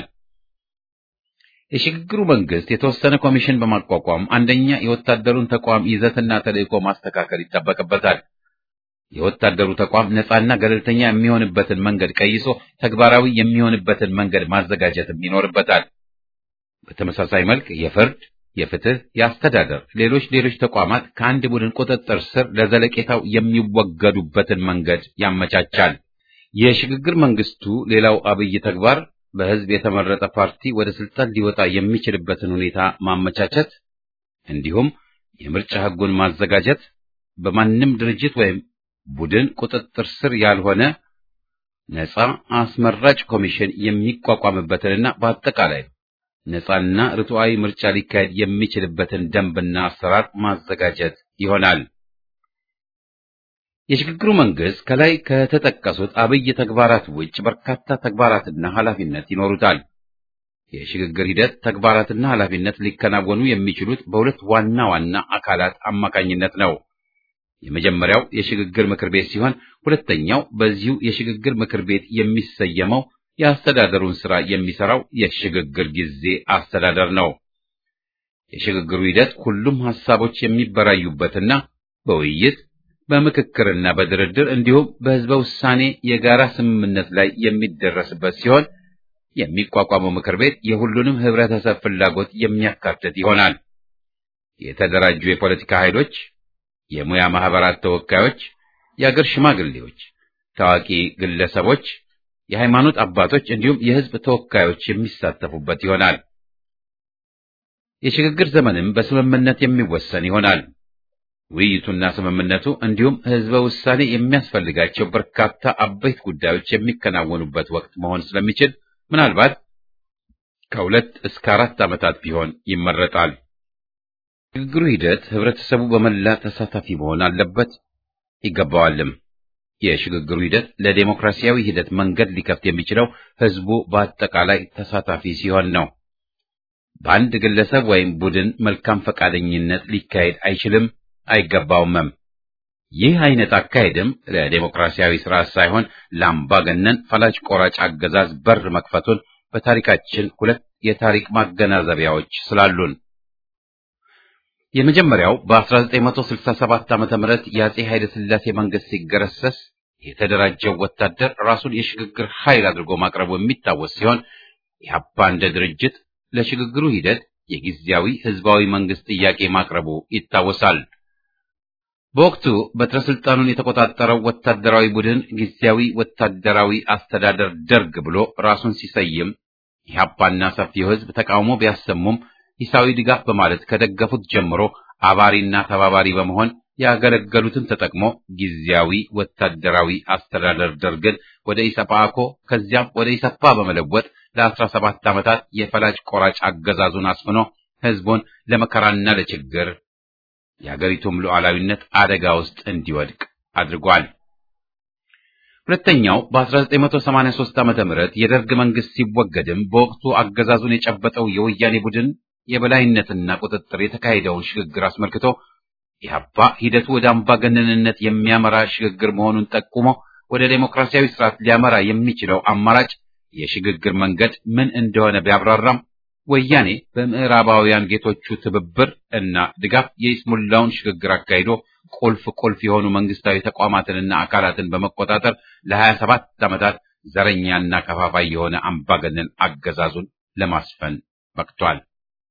የሽግግሩ መንግስት የተወሰነ ኮሚሽን በማቋቋም አንደኛ የወታደሩን ተቋም ይዘትና ተልዕኮ ማስተካከል ይጠበቅበታል። የወታደሩ ተቋም ነፃና ገለልተኛ የሚሆንበትን መንገድ ቀይሶ ተግባራዊ የሚሆንበትን መንገድ ማዘጋጀትም ይኖርበታል። በተመሳሳይ መልክ የፍርድ፣ የፍትህ፣ የአስተዳደር፣ ሌሎች ሌሎች ተቋማት ከአንድ ቡድን ቁጥጥር ስር ለዘለቄታው የሚወገዱበትን መንገድ ያመቻቻል። የሽግግር መንግስቱ ሌላው አብይ ተግባር በህዝብ የተመረጠ ፓርቲ ወደ ስልጣን ሊወጣ የሚችልበትን ሁኔታ ማመቻቸት እንዲሁም የምርጫ ህጉን ማዘጋጀት በማንም ድርጅት ወይም ቡድን ቁጥጥር ስር ያልሆነ ነፃ አስመራጭ ኮሚሽን የሚቋቋምበትንና በአጠቃላይ ነፃና ርቱዓዊ ምርጫ ሊካሄድ የሚችልበትን ደንብና አሰራር ማዘጋጀት ይሆናል። የሽግግሩ መንግስት ከላይ ከተጠቀሱት አብይ ተግባራት ውጭ በርካታ ተግባራትና ኃላፊነት ይኖሩታል። የሽግግር ሂደት ተግባራትና ኃላፊነት ሊከናወኑ የሚችሉት በሁለት ዋና ዋና አካላት አማካኝነት ነው። የመጀመሪያው የሽግግር ምክር ቤት ሲሆን ሁለተኛው በዚሁ የሽግግር ምክር ቤት የሚሰየመው የአስተዳደሩን ስራ የሚሰራው የሽግግር ጊዜ አስተዳደር ነው። የሽግግሩ ሂደት ሁሉም ሐሳቦች የሚበራዩበትና በውይይት በምክክርና በድርድር እንዲሁም በህዝበ ውሳኔ የጋራ ስምምነት ላይ የሚደረስበት ሲሆን የሚቋቋመው ምክር ቤት የሁሉንም ህብረተሰብ ፍላጎት የሚያካትት ይሆናል። የተደራጁ የፖለቲካ ኃይሎች፣ የሙያ ማህበራት ተወካዮች፣ የአገር ሽማግሌዎች፣ ታዋቂ ግለሰቦች፣ የሃይማኖት አባቶች እንዲሁም የህዝብ ተወካዮች የሚሳተፉበት ይሆናል። የሽግግር ዘመንም በስምምነት የሚወሰን ይሆናል። ውይይቱና ስምምነቱ እንዲሁም ህዝበ ውሳኔ የሚያስፈልጋቸው በርካታ አበይት ጉዳዮች የሚከናወኑበት ወቅት መሆን ስለሚችል ምናልባት ከሁለት እስከ አራት ዓመታት ቢሆን ይመረጣል። ሽግግሩ ሂደት ህብረተሰቡ በመላ ተሳታፊ መሆን አለበት ይገባዋልም። የሽግግሩ ሂደት ለዴሞክራሲያዊ ሂደት መንገድ ሊከፍት የሚችለው ህዝቡ በአጠቃላይ ተሳታፊ ሲሆን ነው። በአንድ ግለሰብ ወይም ቡድን መልካም ፈቃደኝነት ሊካሄድ አይችልም አይገባውምም። ይህ አይነት አካሄድም ለዴሞክራሲያዊ ስርዓት ሳይሆን ለአምባገነን ፈላጭ ቆራጭ አገዛዝ በር መክፈቱን በታሪካችን ሁለት የታሪክ ማገናዘቢያዎች ስላሉን የመጀመሪያው በ1967 ዓመተ ምህረት የአጼ ኃይለ ሥላሴ መንግስት ሲገረሰስ የተደራጀው ወታደር ራሱን የሽግግር ኃይል አድርጎ ማቅረቡ የሚታወስ ሲሆን ኢህአፓ እንደ ድርጅት ለሽግግሩ ሂደት የጊዜያዊ ህዝባዊ መንግስት ጥያቄ ማቅረቡ ይታወሳል። በወቅቱ በትረ ስልጣኑን የተቆጣጠረው ወታደራዊ ቡድን ጊዜያዊ ወታደራዊ አስተዳደር ደርግ ብሎ ራሱን ሲሰይም ኢህአፓና ሰፊው ህዝብ ተቃውሞ ቢያሰሙም ሂሳዊ ድጋፍ በማለት ከደገፉት ጀምሮ አባሪና ተባባሪ በመሆን ያገለገሉትን ተጠቅሞ ጊዜያዊ ወታደራዊ አስተዳደር ደርግን ወደ ኢሰፓኮ ከዚያም ወደ ኢሰፓ በመለወጥ ለአስራ ሰባት ዓመታት የፈላጭ ቆራጭ አገዛዙን አስፍኖ ህዝቡን ለመከራና ለችግር የአገሪቱም ሉዓላዊነት አደጋ ውስጥ እንዲወድቅ አድርጓል። ሁለተኛው በ1983 ዓመተ ምህረት የደርግ መንግስት ሲወገድም በወቅቱ አገዛዙን የጨበጠው የወያኔ ቡድን የበላይነትና ቁጥጥር የተካሄደውን ሽግግር አስመልክቶ ኢህአፓ ሂደቱ ወደ አምባገነንነት የሚያመራ ሽግግር መሆኑን ጠቁሞ ወደ ዴሞክራሲያዊ ስርዓት ሊያመራ የሚችለው አማራጭ የሽግግር መንገድ ምን እንደሆነ ቢያብራራም ወያኔ በምዕራባውያን ጌቶቹ ትብብር እና ድጋፍ የይስሙላውን ሽግግር አካሂዶ ቁልፍ ቁልፍ የሆኑ መንግስታዊ ተቋማትንና አካላትን በመቆጣጠር ለሀያ ሰባት ዓመታት ዘረኛና ከፋፋይ የሆነ አምባገነን አገዛዙን ለማስፈን በቅቷል።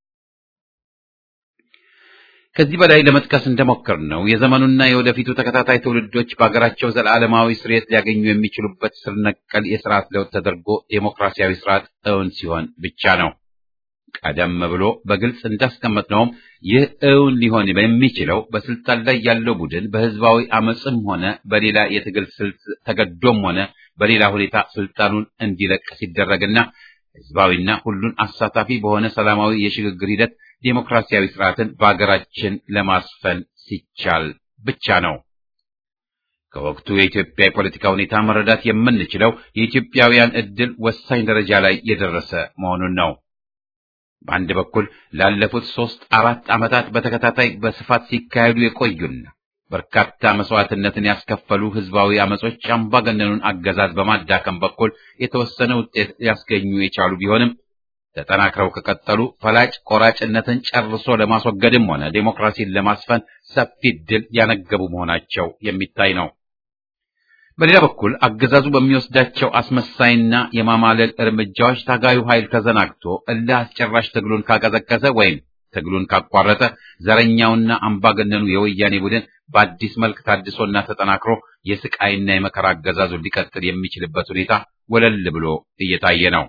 ከዚህ በላይ ለመጥቀስ እንደሞከር ነው የዘመኑና የወደፊቱ ተከታታይ ትውልዶች በሀገራቸው ዘላለማዊ ስርየት ሊያገኙ የሚችሉበት ስር ነቀል የስርዓት ለውጥ ተደርጎ ዴሞክራሲያዊ ስርዓት እውን ሲሆን ብቻ ነው። ቀደም ብሎ በግልጽ እንዳስቀመጥነውም ይህ እውን ሊሆን የሚችለው በስልጣን ላይ ያለው ቡድን በህዝባዊ አመፅም ሆነ በሌላ የትግል ስልት ተገዶም ሆነ በሌላ ሁኔታ ስልጣኑን እንዲለቅ ሲደረግና ህዝባዊና ሁሉን አሳታፊ በሆነ ሰላማዊ የሽግግር ሂደት ዴሞክራሲያዊ ስርዓትን በአገራችን ለማስፈን ሲቻል ብቻ ነው። ከወቅቱ የኢትዮጵያ የፖለቲካ ሁኔታ መረዳት የምንችለው የኢትዮጵያውያን ዕድል ወሳኝ ደረጃ ላይ የደረሰ መሆኑን ነው። በአንድ በኩል ላለፉት ሦስት አራት ዓመታት በተከታታይ በስፋት ሲካሄዱ የቆዩና በርካታ መስዋዕትነትን ያስከፈሉ ህዝባዊ አመጾች አምባገነኑን አገዛዝ በማዳከም በኩል የተወሰነ ውጤት ሊያስገኙ የቻሉ ቢሆንም ተጠናክረው ከቀጠሉ ፈላጭ ቆራጭነትን ጨርሶ ለማስወገድም ሆነ ዴሞክራሲን ለማስፈን ሰፊ ድል ያነገቡ መሆናቸው የሚታይ ነው። በሌላ በኩል አገዛዙ በሚወስዳቸው አስመሳይና የማማለል እርምጃዎች ታጋዩ ኃይል ተዘናግቶ እልህ አስጨራሽ ትግሉን ካቀዘቀዘ ወይም ትግሉን ካቋረጠ ዘረኛውና አምባገነኑ የወያኔ ቡድን በአዲስ መልክ ታድሶና ተጠናክሮ የስቃይና የመከራ አገዛዙን ሊቀጥል የሚችልበት ሁኔታ ወለል ብሎ እየታየ ነው።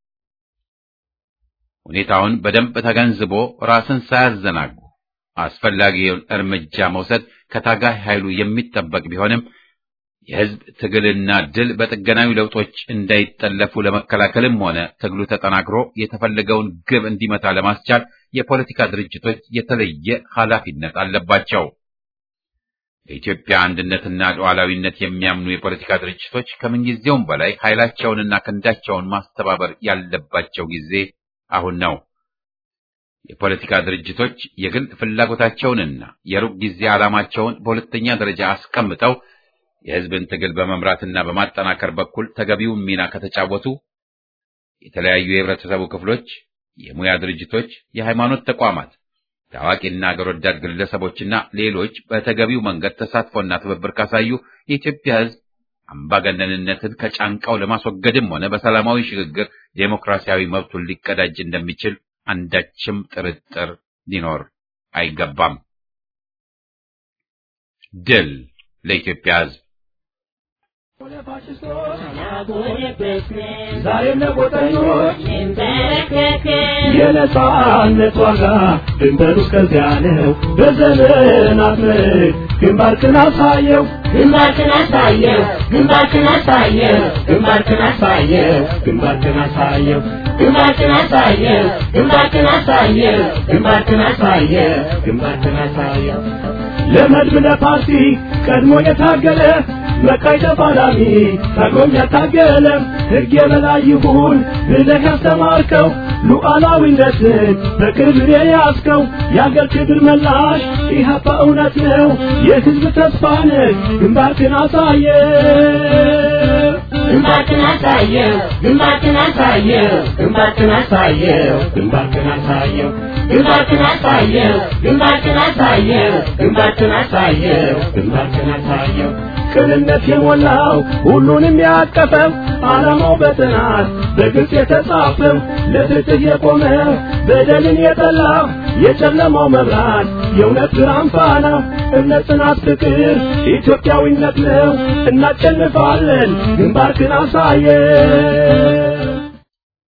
ሁኔታውን በደንብ ተገንዝቦ ራስን ሳያዘናጉ አስፈላጊውን እርምጃ መውሰድ ከታጋይ ኃይሉ የሚጠበቅ ቢሆንም የህዝብ ትግልና ድል በጥገናዊ ለውጦች እንዳይጠለፉ ለመከላከልም ሆነ ትግሉ ተጠናክሮ የተፈለገውን ግብ እንዲመታ ለማስቻል የፖለቲካ ድርጅቶች የተለየ ኃላፊነት አለባቸው። በኢትዮጵያ አንድነትና ሉዓላዊነት የሚያምኑ የፖለቲካ ድርጅቶች ከምንጊዜውም በላይ ኃይላቸውንና ክንዳቸውን ማስተባበር ያለባቸው ጊዜ አሁን ነው። የፖለቲካ ድርጅቶች የግል ፍላጎታቸውንና የሩቅ ጊዜ ዓላማቸውን በሁለተኛ ደረጃ አስቀምጠው የህዝብን ትግል በመምራትና በማጠናከር በኩል ተገቢውን ሚና ከተጫወቱ የተለያዩ የህብረተሰቡ ክፍሎች፣ የሙያ ድርጅቶች፣ የሃይማኖት ተቋማት፣ ታዋቂና አገር ወዳድ ግለሰቦችና ሌሎች በተገቢው መንገድ ተሳትፎና ትብብር ካሳዩ የኢትዮጵያ ህዝብ አምባገነንነትን ከጫንቃው ለማስወገድም ሆነ በሰላማዊ ሽግግር ዴሞክራሲያዊ መብቱን ሊቀዳጅ እንደሚችል አንዳችም ጥርጥር ሊኖር አይገባም። ድል ለኢትዮጵያ ህዝብ! ዛሬም ለቆጠኞች የነጻነት ዋጋ ድንበሩ እስከዚያ ነው። በዘመናት ምርክ ግንባርክን አሳየው ግንባርክን አሳየው ግንባርክን አሳየው ግንባርክን አሳየው ግንባርክን አሳየው ግንባርክን አሳየው ግንባርክን አሳየው ግንባርክን አሳየው ግንባርክን አሳየው ለመድብ ለፓርቲ ቀድሞ የታገለ መቃይ ተፋላሚ ታግሎም ያታገለ ሕግ የበላይ ይሁን ብለህ ያስተማርከው ሉዓላዊነትን በክብር የያዝከው የአገር ክብር መላሽ ኢህአፓ እውነት ነው የሕዝብ ተስፋ ነህ ግንባርክን አሳየ ግንባርክን አሳየው ግንባርክን አሳየው ግንባርክን አሳየው ግንባርክን አሳየው ግንባርክን አሳየው ግንባርክን አሳየው ግንባርክን አሳየው ግንባርክን አሳየው ቅንነት የሞላው ሁሉንም ያቀፈው ዓላማው በጥናት በግልጽ የተጻፈው ለፍትህ የቆመ በደልን የጠላ የጨለማው መብራት የእውነት ብርሃን ፋና እምነት፣ ጽናት፣ ፍቅር ኢትዮጵያዊነት ነው። እናሸንፋለን። ግንባርክን አሳየን።